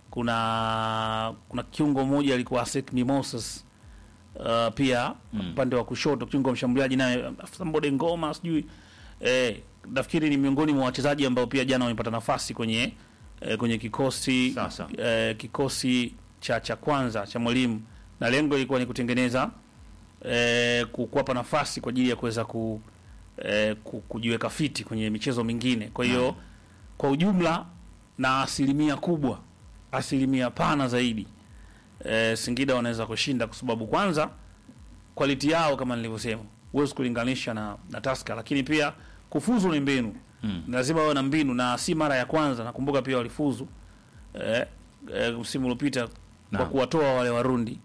Speaker 2: Kuna kuna kiungo mmoja alikuwa Asek Mimosas uh, pia
Speaker 1: Mm.
Speaker 2: upande wa kushoto kiungo mshambuliaji naye Sambode Ngoma sijui eh, nafikiri ni miongoni mwa wachezaji ambao pia jana wamepata nafasi kwenye eh, kwenye kikosi
Speaker 1: Sawa, sawa.
Speaker 2: eh, kikosi cha cha kwanza cha mwalimu na lengo ilikuwa ni kutengeneza eh, ku- kuwapa nafasi kwa ajili ya kuweza ku, eh, ku, kujiweka fiti kwenye michezo mingine. Kwa hiyo kwa ujumla na asilimia kubwa, asilimia pana zaidi eh, Singida wanaweza kushinda kwa sababu kwanza quality yao kama nilivyosema, huwezi kulinganisha na, na Tusker, lakini pia kufuzu ni mbinu
Speaker 1: Mm.
Speaker 2: lazima wawe na mbinu na si mara ya kwanza. Nakumbuka pia walifuzu eh, eh, msimu uliopita kwa
Speaker 1: Naam.
Speaker 2: kuwatoa wale Warundi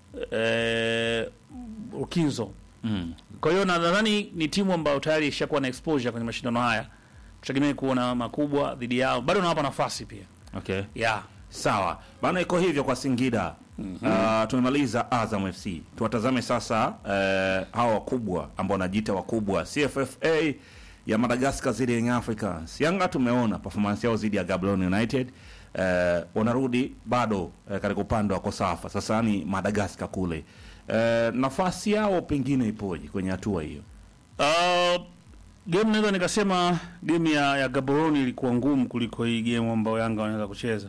Speaker 2: eh, Ukinzo.
Speaker 1: Mm.
Speaker 2: Kwa hiyo nadhani ni timu ambayo tayari ishakuwa na exposure kwenye mashindano haya, tutegemee kuona makubwa dhidi yao. Bado nawapa nafasi pia
Speaker 1: Okay.
Speaker 2: yeah.
Speaker 1: Sawa bana, iko hivyo kwa Singida. Uh, tumemaliza Azam FC, tuwatazame sasa uh, hawa wakubwa ambao wanajiita wakubwa CFFA ya Madagascar zidi ya Young Africans. Yanga tumeona performance yao zidi ya Gaborone United. Uh, wanarudi bado uh, katika upande wa Kosafa, sasa ni Madagascar kule. Uh, nafasi yao pengine ipoje kwenye hatua hiyo?
Speaker 2: Uh, game naweza nikasema game ya, ya Gaborone ilikuwa ngumu kuliko hii game ambayo Yanga wanaweza kucheza,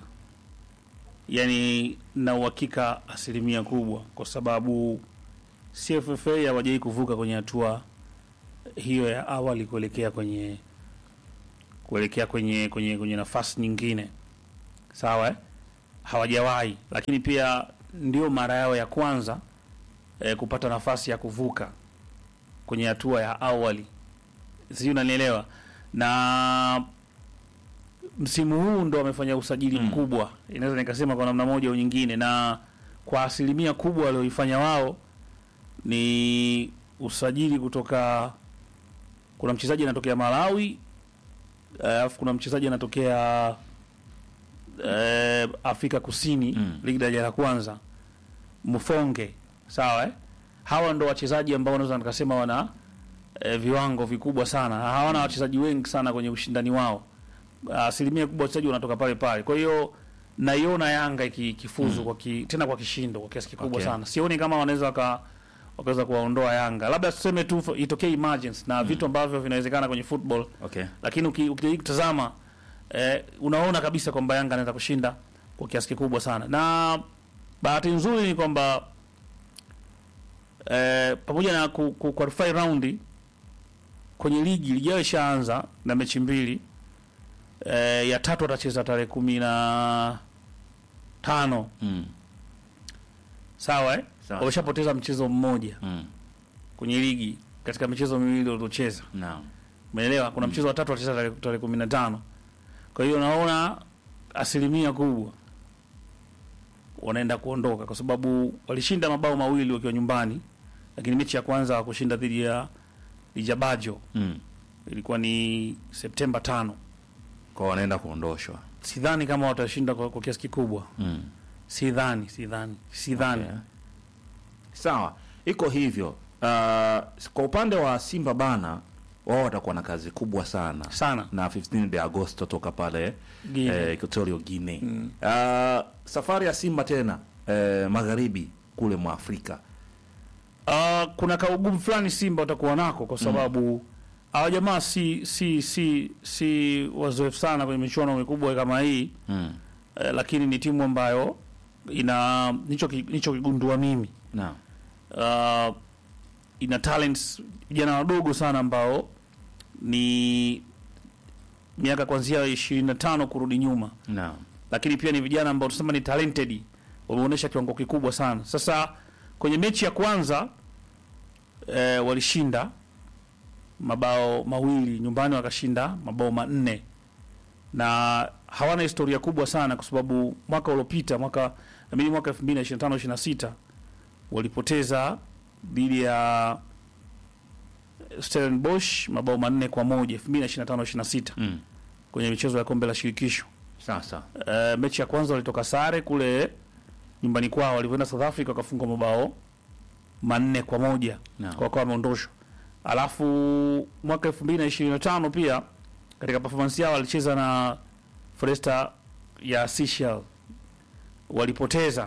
Speaker 2: yaani na uhakika asilimia kubwa, kwa sababu CFFA hawajai kuvuka kwenye hatua hiyo ya awali kuelekea kwenye kuelekea kwenye kwenye kwenye nafasi nyingine, sawa eh? Hawajawahi, lakini pia ndio mara yao ya kwanza eh, kupata nafasi ya kuvuka kwenye hatua ya awali, sijui unanielewa. Na msimu huu ndo wamefanya usajili
Speaker 1: Mm.
Speaker 2: mkubwa, inaweza nikasema kwa namna moja au nyingine, na kwa asilimia kubwa walioifanya wao ni usajili kutoka, kuna mchezaji anatokea Malawi alafu kuna mchezaji anatokea eh, Afrika Kusini
Speaker 1: Mm.
Speaker 2: ligi daraja la kwanza Mfonge, sawa eh? Hawa ndo wachezaji ambao naweza nikasema wana eh, viwango vikubwa sana, hawana wachezaji wengi sana kwenye ushindani wao. Asilimia kubwa wachezaji wanatoka pale pale, kwa hiyo naiona Yanga iki- ikifuzu kwa ki, tena kwa kishindo kwa kiasi kikubwa
Speaker 1: Okay.
Speaker 2: sana. Sioni kama wanaweza waka wakaweza kuwaondoa Yanga, labda tuseme tu itokee emergence na vitu ambavyo vinawezekana kwenye football
Speaker 1: Okay.
Speaker 2: lakini uki- ukijaribu kutazama eh, unaona kabisa kwamba Yanga anaweza kushinda kwa kiasi kikubwa sana, na bahati nzuri ni kwamba eh, pamoja na ku, ku qualify round kwenye ligi ligi yao ishaanza na mechi mbili eh, ya tatu watacheza tarehe kumi na tano
Speaker 1: Mm.
Speaker 2: sawa eh?
Speaker 1: Sawa.
Speaker 2: Wameshapoteza mchezo mmoja
Speaker 1: Mm.
Speaker 2: kwenye ligi katika michezo miwili waliocheza
Speaker 1: Naam.
Speaker 2: Umeelewa? Kuna mchezo wa tatu watacheza tarehe tarehe kumi na tano. Kwa hiyo naona asilimia kubwa wanaenda kuondoka kwa sababu walishinda mabao mawili wakiwa nyumbani, lakini mechi ya kwanza wakushinda dhidi ya Lijabajo
Speaker 1: Mm.
Speaker 2: ilikuwa ni Septemba tano.
Speaker 1: Kwa wanaenda kuondoshwa.
Speaker 2: Sidhani kama watashinda kwa, kwa kiasi kikubwa,
Speaker 1: Mm.
Speaker 2: sidhani, sidhani, sidhani.
Speaker 1: Okay. Sawa, iko hivyo. Uh, kwa upande wa Simba bana, wao watakuwa na kazi kubwa sana
Speaker 2: Sana.
Speaker 1: na 15 de Agosto toka pale
Speaker 2: Guinea.
Speaker 1: eh, Equatorial Guinea. Uh, safari ya Simba tena eh, magharibi kule mwa Afrika.
Speaker 2: Uh, kuna kaugumu fulani Simba watakuwa nako kwa sababu hawa jamaa si si si si wazoefu sana kwenye michuano mikubwa kama hii
Speaker 1: Mm.
Speaker 2: eh, lakini ni timu ambayo ina nicho nicho kigundua mimi
Speaker 1: Naam.
Speaker 2: uh, ina talents vijana wadogo sana ambao ni miaka kuanzia ishirini na tano kurudi nyuma
Speaker 1: Naam.
Speaker 2: lakini pia ni vijana ambao tunasema ni talented, wameonyesha kiwango kikubwa sana. Sasa kwenye mechi ya kwanza e, walishinda mabao mawili nyumbani, wakashinda mabao manne na hawana historia kubwa sana, kwa sababu mwaka uliopita mwaka nabidi mwaka 2025 26 walipoteza dhidi ya Stellenbosch mabao manne kwa moja 2025 26
Speaker 1: Mm.
Speaker 2: kwenye michezo ya kombe la shirikisho.
Speaker 1: Sasa.
Speaker 2: Uh, mechi ya kwanza walitoka sare kule nyumbani kwao, walivyoenda South Africa wakafungwa mabao manne kwa moja
Speaker 1: Naam.
Speaker 2: kwa kwa wameondoshwa. Alafu mwaka 2025 pia katika performance yao walicheza na Foresta ya Seychelles, walipoteza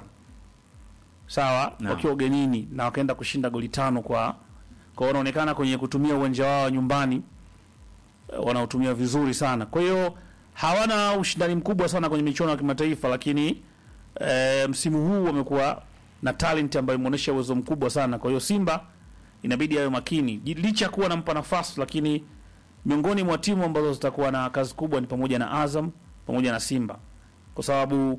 Speaker 2: sawa,
Speaker 1: Naam.
Speaker 2: wakiwa ugenini na wakaenda kushinda goli tano kwa kwa, wanaonekana kwenye kutumia uwanja wao wa nyumbani eh, wanaotumia vizuri sana. Kwa hiyo hawana ushindani mkubwa sana kwenye michuano ya kimataifa, lakini e, msimu huu wamekuwa na talent ambayo imeonyesha uwezo mkubwa sana. Kwa hiyo Simba inabidi awe makini, Ji- licha ya kuwa nampa nafasi, lakini miongoni mwa timu ambazo zitakuwa na kazi kubwa ni pamoja na Azam pamoja na Simba, kwa sababu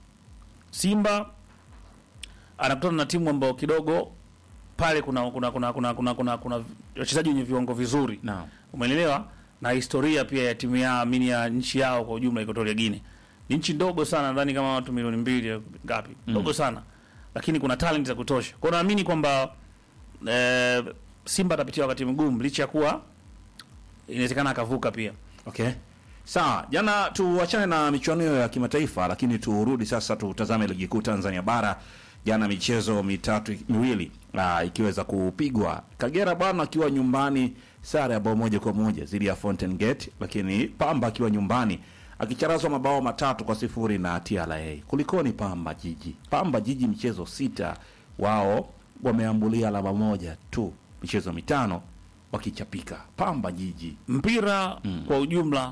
Speaker 2: Simba anakutana na timu ambayo kidogo pale kuna kuna kuna kuna kuna kuna, kuna wachezaji wenye viwango vizuri
Speaker 1: Naam.
Speaker 2: umeelewa na historia pia ya timu ya amini ya nchi yao kwa ujumla Equatorial Guinea ni nchi ndogo sana nadhani kama watu milioni mbili au ngapi ndogo sana lakini kuna talent za kutosha kwa hiyo naamini kwamba eh, Simba atapitia wakati mgumu licha ya kuwa inawezekana akavuka pia
Speaker 1: Okay. Sawa, jana tuachane na michuano hiyo ya kimataifa, lakini turudi sasa tutazame ligi kuu Tanzania bara. Jana michezo mitatu miwili ah, ikiweza kupigwa, Kagera bwana akiwa nyumbani sare ya bao moja kwa moja dhidi ya Fountain Gate, lakini Pamba akiwa nyumbani akicharazwa mabao matatu kwa sifuri na TRA. Kulikoni Pamba Jiji? Pamba Jiji michezo sita, wao wameambulia alama moja tu, michezo mitano wakichapika. Pamba Jiji
Speaker 2: mpira kwa ujumla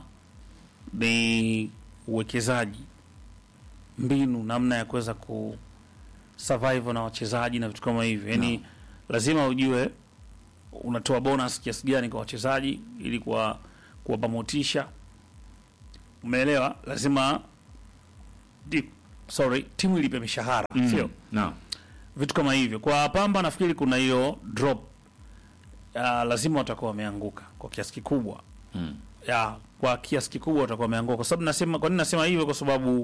Speaker 2: ni uwekezaji mbinu namna ya kuweza ku survive na wachezaji na vitu kama hivyo yani lazima ujue unatoa bonus kiasi gani kwa wachezaji ili kuwa kuwapa motisha umeelewa lazima di, sorry timu ilipe mishahara sio
Speaker 1: Naam.
Speaker 2: vitu kama hivyo kwa pamba nafikiri kuna hiyo drop uh, lazima watakuwa wameanguka kwa kiasi kikubwa
Speaker 1: Mm.
Speaker 2: ya kwa kiasi kikubwa watakuwa wameanguka kwa sababu nasema kwa nini nasema hivyo kwa sababu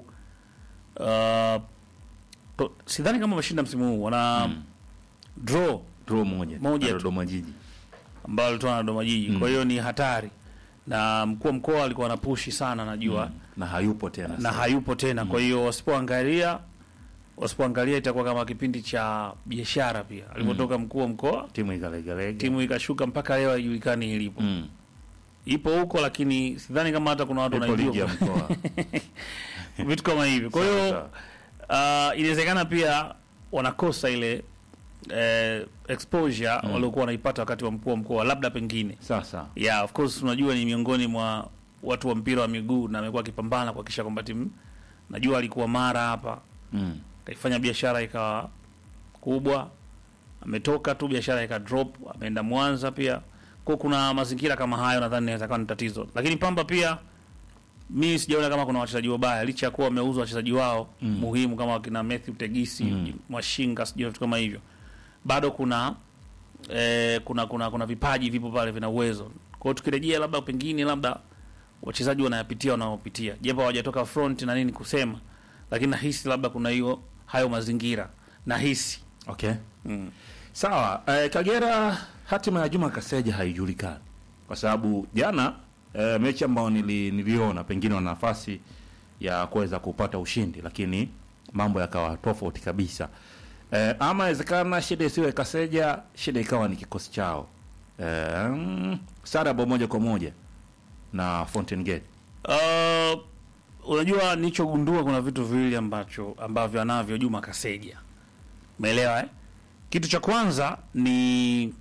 Speaker 2: uh, to- sidhani kama wameshinda msimu huu wana draw
Speaker 1: draw moja
Speaker 2: Moja
Speaker 1: na
Speaker 2: tu.
Speaker 1: Dodoma Jiji.
Speaker 2: ambao walitoa na Dodoma Jiji kwa hiyo ni hatari na mkuu wa mkoa alikuwa anapushi sana najua
Speaker 1: na hayupo tena
Speaker 2: na
Speaker 1: sasa.
Speaker 2: hayupo tena kwa hiyo wasipoangalia wasipoangalia itakuwa kama kipindi cha biashara pia alipotoka mkuu wa mkoa
Speaker 1: timu ikalegalega
Speaker 2: timu ikashuka mpaka leo haijulikani ilipo
Speaker 1: mm.
Speaker 2: ipo huko lakini sidhani kama hata kuna watu
Speaker 1: ipo ligi ya
Speaker 2: wanaijua
Speaker 1: mkoa
Speaker 2: vitu kama hivyo kwa hiyo
Speaker 1: Sawa,
Speaker 2: uh, inawezekana pia wanakosa ile eh, exposure waliokuwa wanaipata wakati wa mkuu wa mkoa labda pengine
Speaker 1: sasa
Speaker 2: yeah of course unajua ni miongoni mwa watu wa mpira wa miguu na amekuwa akipambana kuhakikisha kwamba timu najua alikuwa mara hapa
Speaker 1: mm.
Speaker 2: kaifanya biashara ikawa kubwa ametoka tu biashara ika drop ameenda mwanza pia kwa kuna mazingira kama hayo nadhani inaweza kuwa ni tatizo lakini pamba pia mi sijaona kama kuna wachezaji wabaya licha ya kuwa wameuzwa wachezaji wao mm. muhimu kama wakina Matthew Tegisi mm. Mwashinga sijui vitu kama hivyo bado kuna eh, kuna kuna kuna vipaji vipo pale vina uwezo kwa hiyo tukirejea labda pengine labda wachezaji wanayapitia wanaopitia japo hawajatoka front na nini kusema lakini nahisi labda kuna hiyo hayo mazingira nahisi
Speaker 1: okay
Speaker 2: mm.
Speaker 1: sawa eh, kagera hatima ya juma kaseja haijulikani kwa sababu jana eh, mechi ambayo nili, niliona pengine wana nafasi ya kuweza kupata ushindi lakini mambo yakawa tofauti kabisa eh, ama inawezekana shida isiwe kaseja shida ikawa ni kikosi chao eh, mm, sare bao moja kwa moja na Fountain Gate
Speaker 2: Uh, unajua nilichogundua kuna vitu viwili ambacho ambavyo anavyo Juma Kaseja. Umeelewa eh? Kitu cha kwanza ni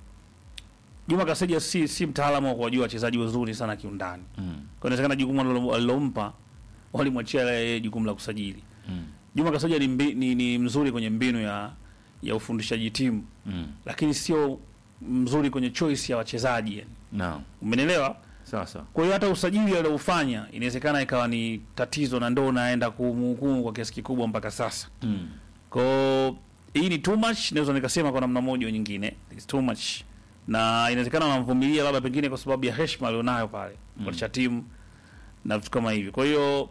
Speaker 2: Juma Kaseja si si mtaalamu wa kuwajua wachezaji wazuri sana kiundani.
Speaker 1: mm.
Speaker 2: Kwa inawezekana jukumu alilo- alilompa walimwachia yeye jukumu la kusajili.
Speaker 1: Mm.
Speaker 2: Juma Kaseja ni, mbi, ni, ni mzuri kwenye mbinu ya ya ufundishaji timu
Speaker 1: Mm.
Speaker 2: lakini sio mzuri kwenye choice ya wachezaji yani.
Speaker 1: Naam.
Speaker 2: Umenielewa?
Speaker 1: Sasa
Speaker 2: Kwa hiyo hata usajili alioufanya inawezekana ikawa ni tatizo na ndo unaenda kumhukumu kwa kiasi kikubwa mpaka sasa.
Speaker 1: mm.
Speaker 2: Kwa hiyo hii ni too much, naweza nikasema kwa namna moja au nyingine, it's too much. Na inawezekana wanamvumilia labda pengine kwa sababu ya heshima alionayo pale mm. cha timu na vitu kama hivi. Kwa hiyo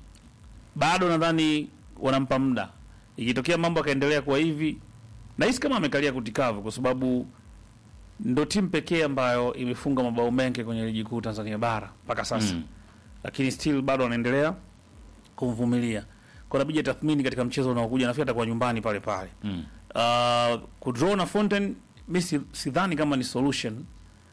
Speaker 2: bado nadhani wanampa muda. Ikitokea mambo yakaendelea kwa hivi, nahisi kama amekalia kutikavu kwa sababu ndo timu pekee ambayo imefunga mabao mengi kwenye ligi kuu Tanzania bara mpaka sasa
Speaker 1: Mm.
Speaker 2: lakini still bado wanaendelea kumvumilia kwa nabija tathmini katika mchezo unaokuja nafikiri atakuwa nyumbani pale pale
Speaker 1: Mm.
Speaker 2: uh, kudraw na Fountain mi si- sidhani kama ni solution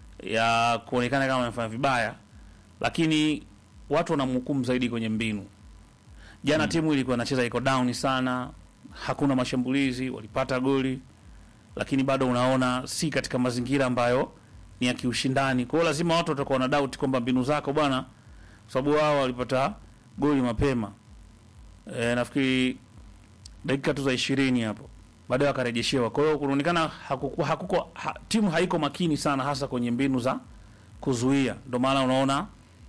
Speaker 2: ya kuonekana kama amefanya vibaya lakini watu wanamhukumu zaidi kwenye mbinu jana timu ilikuwa inacheza iko down sana hakuna mashambulizi walipata goli lakini bado unaona si katika mazingira ambayo ni ya kiushindani kwa hiyo lazima watu watakuwa na doubt kwamba mbinu zako bwana kwa sababu wao walipata goli mapema e, nafikiri dakika tu za ishirini hapo baadaye wakarejeshewa kwa hiyo kunaonekana hakukuwa hakuko ha, timu haiko makini sana hasa kwenye mbinu za kuzuia ndio maana unaona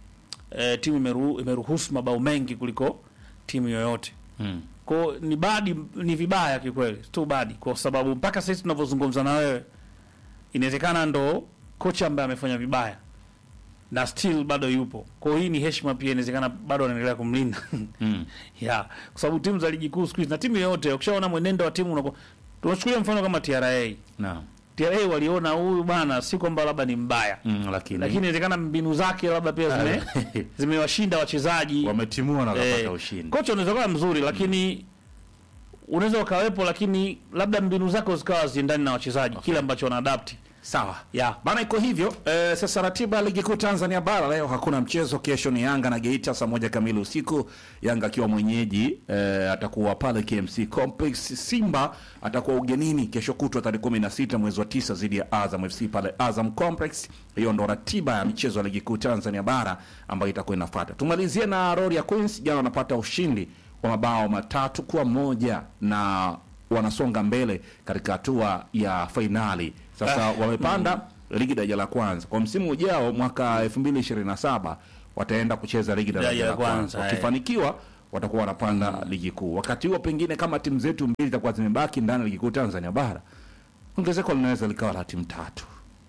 Speaker 2: e, timu imeru, imeruhusu mabao mengi kuliko timu yoyote
Speaker 1: Mm.
Speaker 2: ko ni badi ni vibaya kikweli tu badi kwa sababu mpaka sasa tunavyozungumza na wewe inawezekana ndo kocha ambaye amefanya vibaya na still bado yupo kwa hiyo hii ni heshima pia inawezekana bado anaendelea kumlinda
Speaker 1: Mm.
Speaker 2: yeah. kwa sababu timu za ligi kuu siku hizi na timu yoyote ukishaona mwenendo wa timu unakuwa tunachukulia mfano kama TRA
Speaker 1: Naam.
Speaker 2: TRA waliona huyu bana si kwamba labda ni mbaya
Speaker 1: Mm, lakini,
Speaker 2: lakini inawezekana mbinu zake labda pia zime zimewashinda wachezaji
Speaker 1: wametimua na wakapata
Speaker 2: Eh,
Speaker 1: ushindi.
Speaker 2: kocha unaweza kuwa mzuri lakini unaweza ukawepo lakini labda mbinu zako zikawa ziendani na wachezaji kile ambacho wanaadapti
Speaker 1: Sawa.
Speaker 2: yeah.
Speaker 1: Bana iko hivyo. Eh, sasa ratiba ya ligi kuu Tanzania bara leo hakuna mchezo. Kesho ni Yanga na Geita saa moja kamili usiku. Yanga akiwa mwenyeji eh, atakuwa pale KMC Complex. Simba atakuwa ugenini kesho kutwa tarehe 16 mwezi wa tisa dhidi ya Azam FC pale Azam Complex. Hiyo ndo ratiba ya michezo ya ligi kuu Tanzania bara ambayo itakuwa inafuata. Tumalizie na Royal Queens, jana wanapata ushindi wa mabao matatu kwa moja na wanasonga mbele katika hatua ya fainali. Sasa wamepanda ligi daraja la kwanza kwa msimu ujao mwaka 2027 wataenda kucheza ligi daraja la kwanza.
Speaker 2: eh.
Speaker 1: Wakifanikiwa watakuwa wanapanda ligi kuu. Wakati huo pengine kama timu zetu mbili zitakuwa zimebaki ndani ya ligi kuu Tanzania bara, ongezeko linaweza likawa la timu tatu.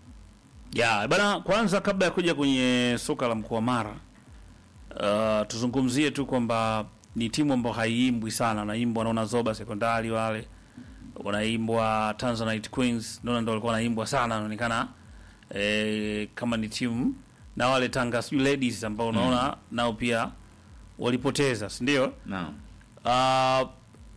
Speaker 2: ya bana kwanza kabla ya kuja kwenye soka la mkoa mara uh, tuzungumzie tu kwamba ni timu ambayo haiimbwi sana naimbwa naona zoba sekondari wale wanaimbwa tanzanite queens naona ndo walikuwa wanaimbwa sana inaonekana eh, kama ni timu na wale tanga sijui ladies ambao unaona nao pia walipoteza si ndio
Speaker 1: Naam.
Speaker 2: uh,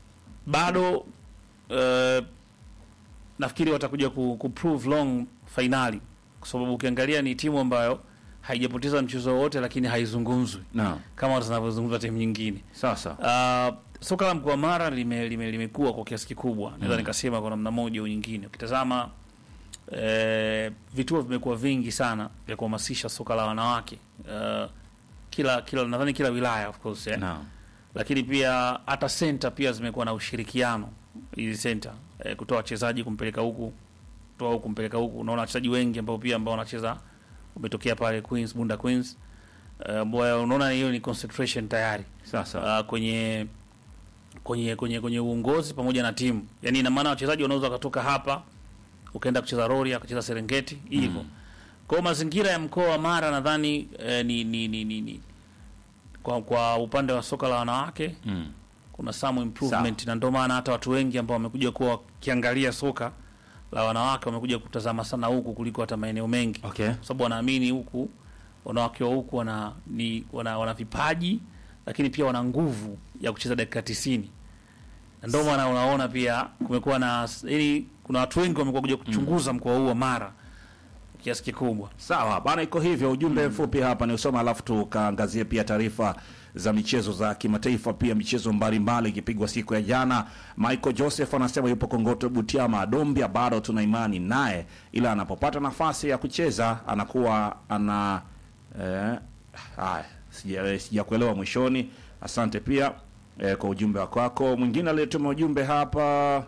Speaker 2: bado uh, nafikiri watakuja ku, ku prove long fainali kwa sababu ukiangalia ni timu ambayo haijapoteza mchezo wowote lakini haizungumzwi
Speaker 1: Naam.
Speaker 2: kama zinavyozungumzwa timu nyingine
Speaker 1: Sasa.
Speaker 2: Uh, soka la mkoa wa Mara limekuwa lime, limekuwa kwa kiasi kikubwa naweza nikasema kwa namna moja au nyingine. Ukitazama eh, vituo vimekuwa vingi sana vya kuhamasisha soka la wanawake uh, kila kila nadhani kila wilaya of course eh.
Speaker 1: Naam.
Speaker 2: Lakini pia hata center pia zimekuwa na ushirikiano hizi center eh, kutoa wachezaji kumpeleka huku kutoa huku kumpeleka huku. Unaona wachezaji wengi ambao pia ambao wanacheza umetokea pale Queens Bunda Queens uh, ambao unaona hiyo ni concentration tayari
Speaker 1: Sasa.
Speaker 2: uh, kwenye kwenye kwenye kwenye uongozi pamoja na timu. Yaani ina maana wachezaji wanaweza wakatoka hapa ukaenda kucheza Rorya, akacheza Serengeti hivyo. Kwa hiyo mazingira ya mkoa wa Mara nadhani eh, ni, ni, ni, ni, ni kwa, kwa upande wa soka la wanawake
Speaker 1: Mm.
Speaker 2: kuna some improvement na ndio maana hata watu wengi ambao wamekuja kuwa wakiangalia soka la wanawake wamekuja kutazama sana huku kuliko hata maeneo mengi
Speaker 1: Okay.
Speaker 2: kwa sababu wanaamini huku wanawake wa huku wana, ni, wana, wana vipaji lakini pia wana nguvu ya kucheza dakika tisini na ndio maana unaona pia kumekuwa na yani, kuna watu wengi wamekuwa kuja kuchunguza mkoa huu wa Mara kiasi kikubwa.
Speaker 1: Sawa bana, iko hivyo. Ujumbe mfupi hapa ni usoma, alafu tukaangazie pia taarifa za michezo za kimataifa, pia michezo mbalimbali ikipigwa siku ya jana. Michael Joseph anasema yupo Kongoto Butiama Dombia, bado tuna imani naye, ila anapopata nafasi ya kucheza anakuwa ana eh, haya sija sijakuelewa mwishoni. Asante pia eh, kwa ujumbe wako wako. Mwingine aliyetuma ujumbe hapa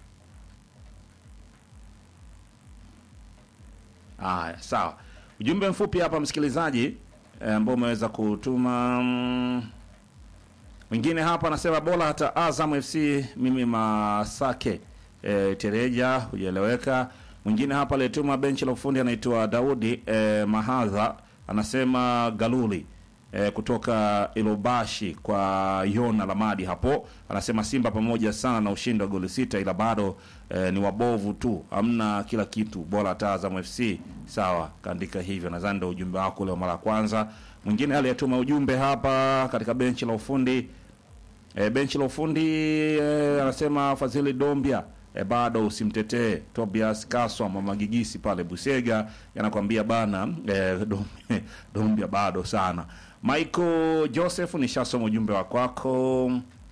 Speaker 1: Haya, sawa. Ujumbe mfupi hapa msikilizaji eh, ambao umeweza kutuma mm, mwingine hapa anasema bora hata Azam FC mimi Masake e, Tereja hujaeleweka. Mwingine hapa aliyetuma benchi la ufundi anaitwa Daudi e, Mahadha anasema Galuli e, kutoka Ilobashi kwa Yona Lamadi hapo anasema Simba pamoja sana na ushindi wa goli sita, ila bado e, ni wabovu tu, hamna kila kitu, bora hata Azam FC. Sawa, kaandika hivyo, nadhani ndio ujumbe wako leo mara ya kwanza. Mwingine aliyetuma ujumbe hapa katika benchi la ufundi E, benchi la ufundi e, anasema Fadhili Dombia e, bado usimtetee. Tobias Kaswa mama Gigisi pale Busega yanakwambia bana e, Dom- Dombia bado sana. Michael Joseph, nishasoma ujumbe wa kwako.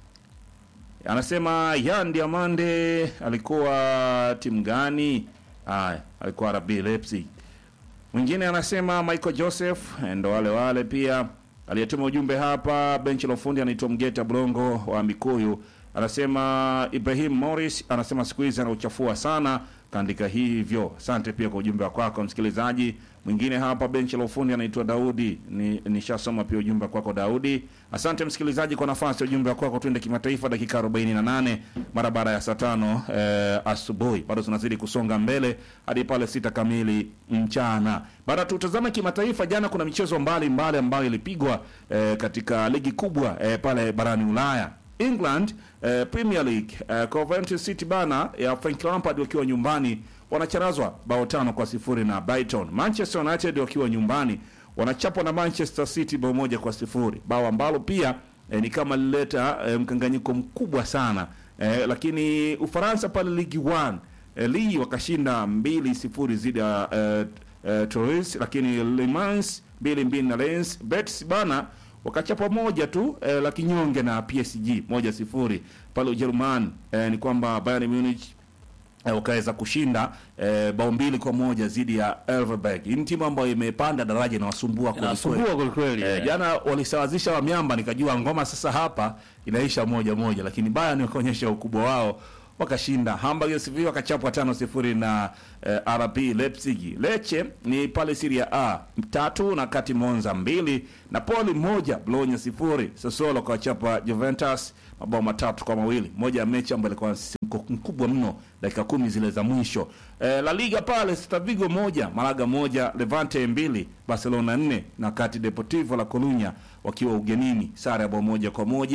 Speaker 1: Anasema Yan Diamande alikuwa timu gani? Haya, alikuwa RB Leipzig. Mwingine anasema Michael Joseph eh, ndo wale wale pia. Aliyetuma ujumbe hapa benchi la ufundi anaitwa Mgeta Blongo wa Mikuyu, anasema Ibrahim Morris anasema siku hizi anauchafua sana, kaandika hivyo. Asante pia kwa ujumbe wako wako msikilizaji. Mwingine hapa benchi la ufundi anaitwa Daudi, ni nishasoma pia ujumbe kwako Daudi. Asante msikilizaji kwa nafasi ya ujumbe wako wako. Twende kimataifa, dakika 48 mara baada ya saa tano eh, asubuhi. Bado tunazidi kusonga mbele hadi pale sita kamili mchana. Baada tutazame kimataifa, jana kuna michezo mbalimbali ambayo ilipigwa eh, katika ligi kubwa eh, pale barani Ulaya. England eh, Premier League eh, Coventry City bana ya Frank Lampard wakiwa nyumbani wanacharazwa bao tano kwa sifuri na Brighton. Manchester United wakiwa nyumbani wanachapwa na Manchester City bao moja kwa sifuri, bao ambalo pia eh, ni kama lileta eh, mkanganyiko mkubwa sana eh, lakini Ufaransa pale Ligue 1 eh, Lille wakashinda mbili sifuri zidi ya eh, eh, Toulouse, lakini Le Mans mbili mbili na Lens. Betis bana wakachapa moja tu eh, la kinyonge na PSG moja sifuri pale Ujerumani. Eh, ni kwamba Bayern Munich eh, wakaweza kushinda eh, bao mbili kwa moja dhidi ya Elversberg. Hii ni timu ambayo imepanda daraja inawasumbua kweli kweli.
Speaker 2: Inasumbua kweli kweli.
Speaker 1: Eh, jana walisawazisha wa miamba, nikajua ngoma sasa hapa inaisha moja moja, lakini Bayern wakaonyesha ukubwa wao wakashinda. Hamburg SV wakachapwa tano sifuri na eh, RB Leipzig. Lecce ni pale Serie A tatu na kati Monza mbili, Napoli moja, Bologna sifuri. Sassuolo wakawachapa Juventus mabao matatu kwa mawili, moja ya mechi ambayo ilikuwa msisimko mkubwa mno, dakika kumi zile za mwisho. Eh, La Liga pale Celta Vigo moja, Malaga moja, Levante mbili, Barcelona nne na kati Deportivo La Corunya wakiwa ugenini sare ya bao moja kwa moja.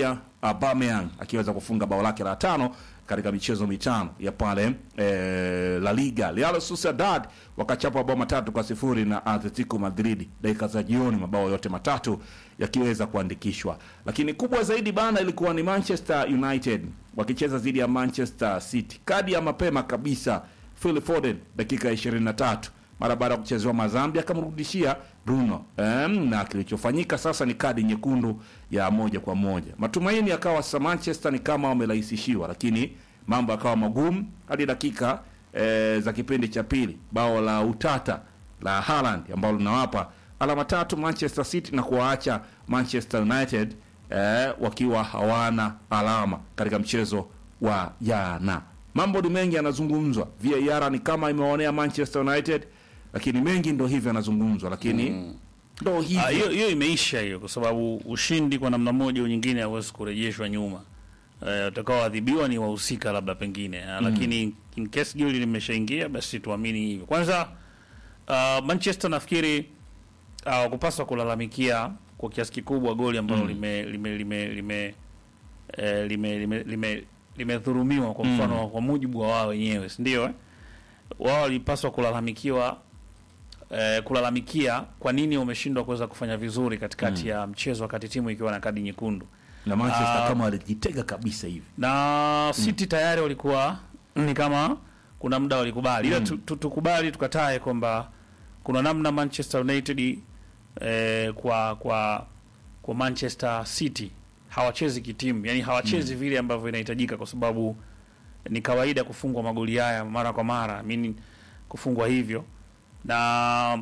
Speaker 1: Aubameyang akiweza kufunga bao lake la tano katika michezo mitano ya pale eh, La Liga. Real Sociedad wakachapa mabao matatu kwa sifuri na Atletico Madrid dakika za jioni, mabao yote matatu yakiweza kuandikishwa. Lakini kubwa zaidi bana ilikuwa ni Manchester United wakicheza dhidi ya Manchester City, kadi ya mapema kabisa. Phil Foden dakika 23 mara baada ya kuchezewa mazambi akamrudishia Bruno em, na kilichofanyika sasa ni kadi nyekundu ya moja kwa moja. Matumaini yakawa sasa Manchester ni kama wamerahisishiwa, lakini mambo yakawa magumu hadi dakika eh, za kipindi cha pili, bao la utata la Haaland ambalo linawapa alama tatu Manchester City na kuwaacha Manchester United eh, wakiwa hawana alama katika mchezo wa jana. Mambo ni mengi yanazungumzwa. VAR ni kama imewaonea Manchester United, lakini mengi ndo hivyo yanazungumzwa, lakini ndo
Speaker 2: Ah, hiyo
Speaker 1: hivyo
Speaker 2: hiyo imeisha hiyo, kwa sababu ushindi kwa namna moja au nyingine hauwezi kurejeshwa nyuma. Eh, utakaoadhibiwa ni wahusika labda pengine Ah, lakini in case goli limeshaingia basi tuamini hivyo. Kwanza ah, Manchester nafikiri hawakupaswa kulalamikia kwa kiasi kikubwa goli ambalo lime lime lime lime eh, lime lime lime limedhurumiwa kwa mfano kwa mujibu wa wao wenyewe, si ndio? Eh? Wao walipaswa kulalamikiwa eh, kulalamikia kwa nini wameshindwa kuweza kufanya vizuri katikati ya mchezo wakati timu ikiwa na kadi nyekundu
Speaker 1: na Manchester
Speaker 2: Ah.
Speaker 1: kama walijitega kabisa hivi.
Speaker 2: na City tayari walikuwa ni kama kuna muda walikubali, ila tu- tu- tukubali tukatae kwamba kuna namna Manchester United eh, kwa kwa kwa Manchester City hawachezi kitimu, yani hawachezi vile ambavyo inahitajika, kwa sababu ni kawaida kufungwa magoli haya mara kwa mara, mimi kufungwa hivyo, na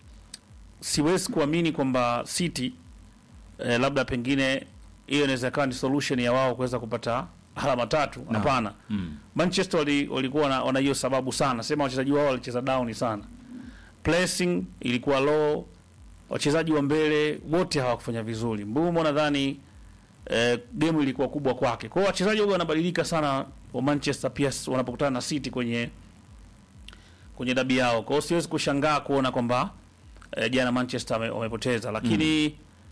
Speaker 2: siwezi kuamini kwamba City eh, labda pengine hiyo inaweza kawa ni solution ya wao kuweza kupata alama tatu. Hapana, Manchester wali- walikuwa wana- wana hiyo sababu sana, sema wachezaji wao walicheza down sana, pressing ilikuwa low, wachezaji wa mbele wote hawakufanya vizuri. Mbumo nadhani eh, game ilikuwa kubwa kwake. Kwa hiyo wachezaji wao wanabadilika sana wa Manchester pia s- wanapokutana na City kwenye kwenye dabi yao. Kwa hiyo siwezi kushangaa kuona kwamba eh, jana Manchester wame- wamepoteza, lakini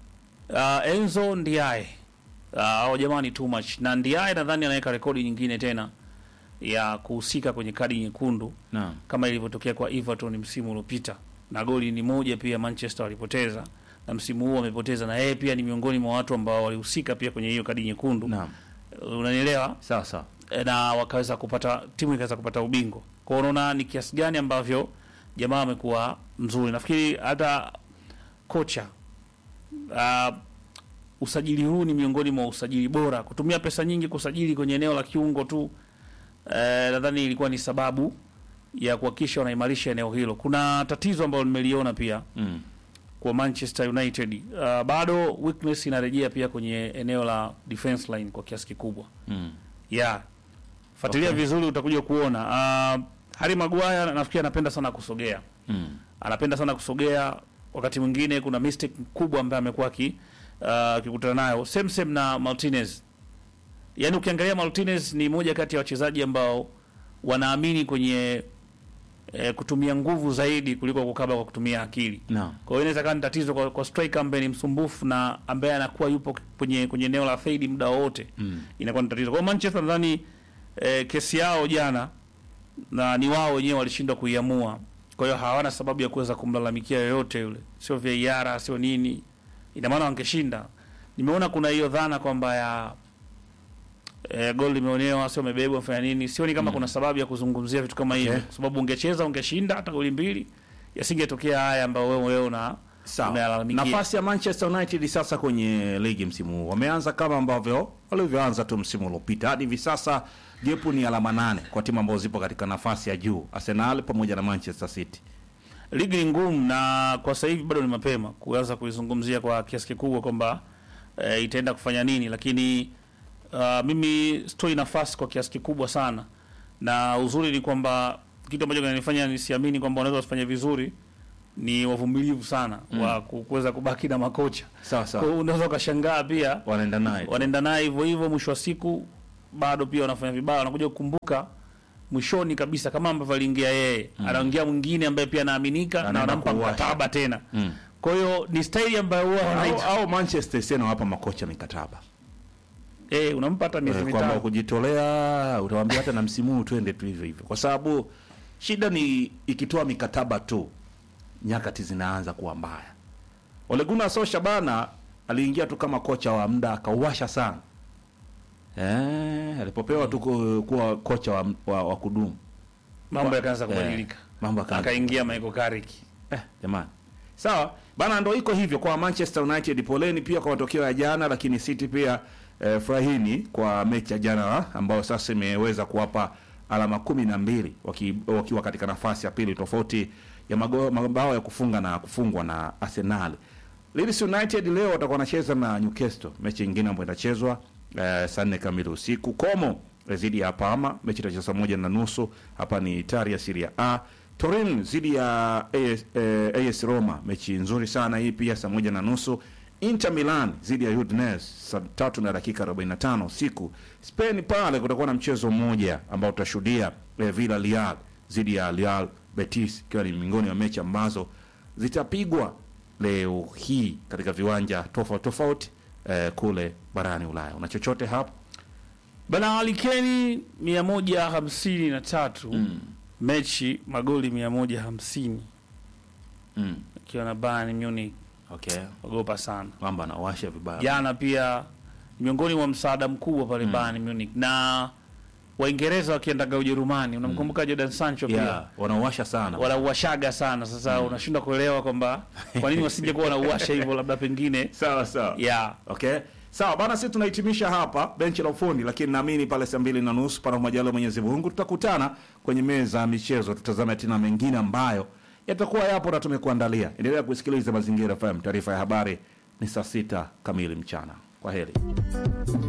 Speaker 2: uh, Enzo Ndiaye uh, hao jamaa ni too much, na Ndiaye nadhani anaweka rekodi nyingine tena ya kuhusika kwenye kadi nyekundu
Speaker 1: Naam.
Speaker 2: kama ilivyotokea kwa Everton msimu uliopita, na goli ni moja pia Manchester walipoteza, na msimu huu wamepoteza, na yeye pia ni miongoni mwa watu ambao walihusika pia kwenye hiyo kadi nyekundu.
Speaker 1: Naam.
Speaker 2: Unanielewa?
Speaker 1: Sawa sawa.
Speaker 2: E, na wakaweza kupata timu ikaweza kupata ubingwa. Kwa hiyo unaona ni kiasi gani ambavyo jamaa amekuwa mzuri. Nafikiri hata kocha uh, usajili huu ni miongoni mwa usajili bora. Kutumia pesa nyingi kusajili kwenye eneo la kiungo tu eh, nadhani ilikuwa ni sababu ya kuhakikisha wanaimarisha eneo hilo. Kuna tatizo ambalo nimeliona pia
Speaker 1: Mm.
Speaker 2: kwa Manchester United. Uh, bado weakness inarejea pia kwenye eneo la defense line kwa kiasi kikubwa
Speaker 1: Mm.
Speaker 2: yeah. Fuatilia
Speaker 1: Okay.
Speaker 2: vizuri utakuja kuona. Uh, Harry Maguire nafikiri anapenda sana kusogea,
Speaker 1: Mm.
Speaker 2: anapenda sana kusogea. Wakati mwingine kuna mistake kubwa ambayo amekuwa aki uh, akikutana nayo, same same na Martinez. Yaani ukiangalia Martinez ni moja kati ya wachezaji ambao wanaamini kwenye eh, kutumia nguvu zaidi kuliko kukaba kwa kutumia akili.
Speaker 1: Naam.
Speaker 2: Kwa hiyo inaweza kuwa ni tatizo kwa, kwa striker ambaye ni msumbufu na ambaye anakuwa yupo kwenye kwenye eneo la fade muda wote
Speaker 1: Mm.
Speaker 2: inakuwa ni tatizo. Kwa hiyo Manchester nadhani eh, kesi yao jana na ni wao wenyewe walishindwa kuiamua. Kwa hiyo hawana sababu ya kuweza kumlalamikia yoyote yule, sio VAR, sio nini. Ina maana wangeshinda. Nimeona kuna hiyo dhana kwamba ya eh, gol limeonewa, sio umebebwa, fanya nini. Sioni kama kuna sababu ya kuzungumzia vitu kama hivyo,
Speaker 1: Okay.
Speaker 2: kwa sababu ungecheza ungeshinda hata goli mbili, yasingetokea haya ambayo wewe wewe una
Speaker 1: Sawa.
Speaker 2: umeyalalamikia.
Speaker 1: Nafasi ya Manchester United sasa kwenye ligi msimu huu wameanza kama ambavyo walivyoanza tu msimu uliopita. Hadi hivi sasa gepu ni alama nane kwa timu ambazo zipo katika nafasi ya juu, Arsenal pamoja na Manchester City.
Speaker 2: ligi ni ngumu na kwa sasa hivi bado ni mapema kuanza kuizungumzia kwa kiasi kikubwa kwamba e, itaenda kufanya nini, lakini uh, mimi sitoi nafasi kwa kiasi kikubwa sana, na uzuri ni kwamba kitu ambacho kinanifanya nisiamini kwamba wanaweza wasifanye vizuri ni wavumilivu sana wa ku- kuweza kubaki na makocha.
Speaker 1: Sawa
Speaker 2: Kwa
Speaker 1: sawa,
Speaker 2: hiyo unaweza ukashangaa pia
Speaker 1: wanaenda naye tu.
Speaker 2: wanaenda naye hivyo hivyo, mwisho wa siku bado pia wanafanya vibaya, wanakuja kukumbuka mwishoni kabisa, kama ambavyo aliingia yeye, anaingia mwingine ambaye pia anaaminika na
Speaker 1: Anaenda
Speaker 2: wanampa
Speaker 1: kuwasha.
Speaker 2: mkataba tena.
Speaker 1: Mm.
Speaker 2: Kwa hiyo ni staili ambayo huwa
Speaker 1: au,
Speaker 2: wanaita
Speaker 1: au Manchester City wanawapa makocha mikataba
Speaker 2: eh, unampa hata miezi
Speaker 1: Eh, kwamba
Speaker 2: mitano
Speaker 1: kujitolea utawambia hata na msimu huu twende tu hivyo hivyo, kwa sababu shida ni ikitoa mikataba tu, nyakati zinaanza kuwa mbaya. Ole Gunnar Solskjaer bana aliingia tu kama kocha wa muda akauwasha sana eh, alipopewa tu ku- kuwa kocha wa, wa, wa kudumu
Speaker 2: mambo yakaanza
Speaker 1: Eh,
Speaker 2: kubadilika
Speaker 1: mambo yakaanza
Speaker 2: akaingia Michael Carrick
Speaker 1: Eh, jamani. Sawa bana, ndo iko hivyo kwa Manchester United. Poleni pia kwa matokeo ya jana, lakini City pia eh, furahini kwa mechi ya jana ambayo sasa imeweza kuwapa alama kumi na mbili waki, wakiwa katika nafasi ya pili tofauti ya mago- mabao ya kufunga na kufungwa na Arsenal. Leeds United leo watakuwa wanacheza na Newcastle, mechi nyingine ambayo itachezwa eh, saa nne kamili usiku. Como eh, dhidi ya Parma, mechi itachezwa saa moja na nusu. Hapa ni Italia Serie A. Turin dhidi ya AS, eh, AS Roma, mechi nzuri sana hii pia saa moja na nusu. Inter Milan dhidi ya Udinese saa tatu na dakika 45 usiku. Spain pale kutakuwa na mchezo mmoja ambao utashuhudia eh, Villarreal dhidi ya Real Betis, ikiwa ni miongoni mwa mechi ambazo zitapigwa leo hii katika viwanja tofauti tofauti eh, kule barani Ulaya. Una chochote hapo?
Speaker 2: bana alikeni mia moja hamsini na tatu mechi magoli mia moja hamsini
Speaker 1: Mm.
Speaker 2: akiwa na Bayern Munich
Speaker 1: Okay.
Speaker 2: ogopa sana
Speaker 1: Kwamba anawasha vibaya.
Speaker 2: jana pia miongoni mwa msaada mkubwa pale Bayern Munich na Waingereza wakiendaga Ujerumani unamkumbuka Jadon Sancho pia
Speaker 1: Yeah, wanawasha sana.
Speaker 2: wanauashaga sana sasa unashindwa kuelewa kwamba kwa nini wasije kuwa wanauasha hivyo labda pengine
Speaker 1: Sawa sawa.
Speaker 2: yeah.
Speaker 1: Okay. Sawa bana, sisi tunahitimisha hapa benchi la ufundi, lakini naamini pale saa mbili na nusu pana majaliwa Mwenyezi Mungu tutakutana kwenye meza ya michezo, tutazame tena mengine ambayo yatakuwa yapo na tumekuandalia. Endelea kusikiliza Mazingira FM. Taarifa ya habari ni saa sita kamili mchana. Kwa heri.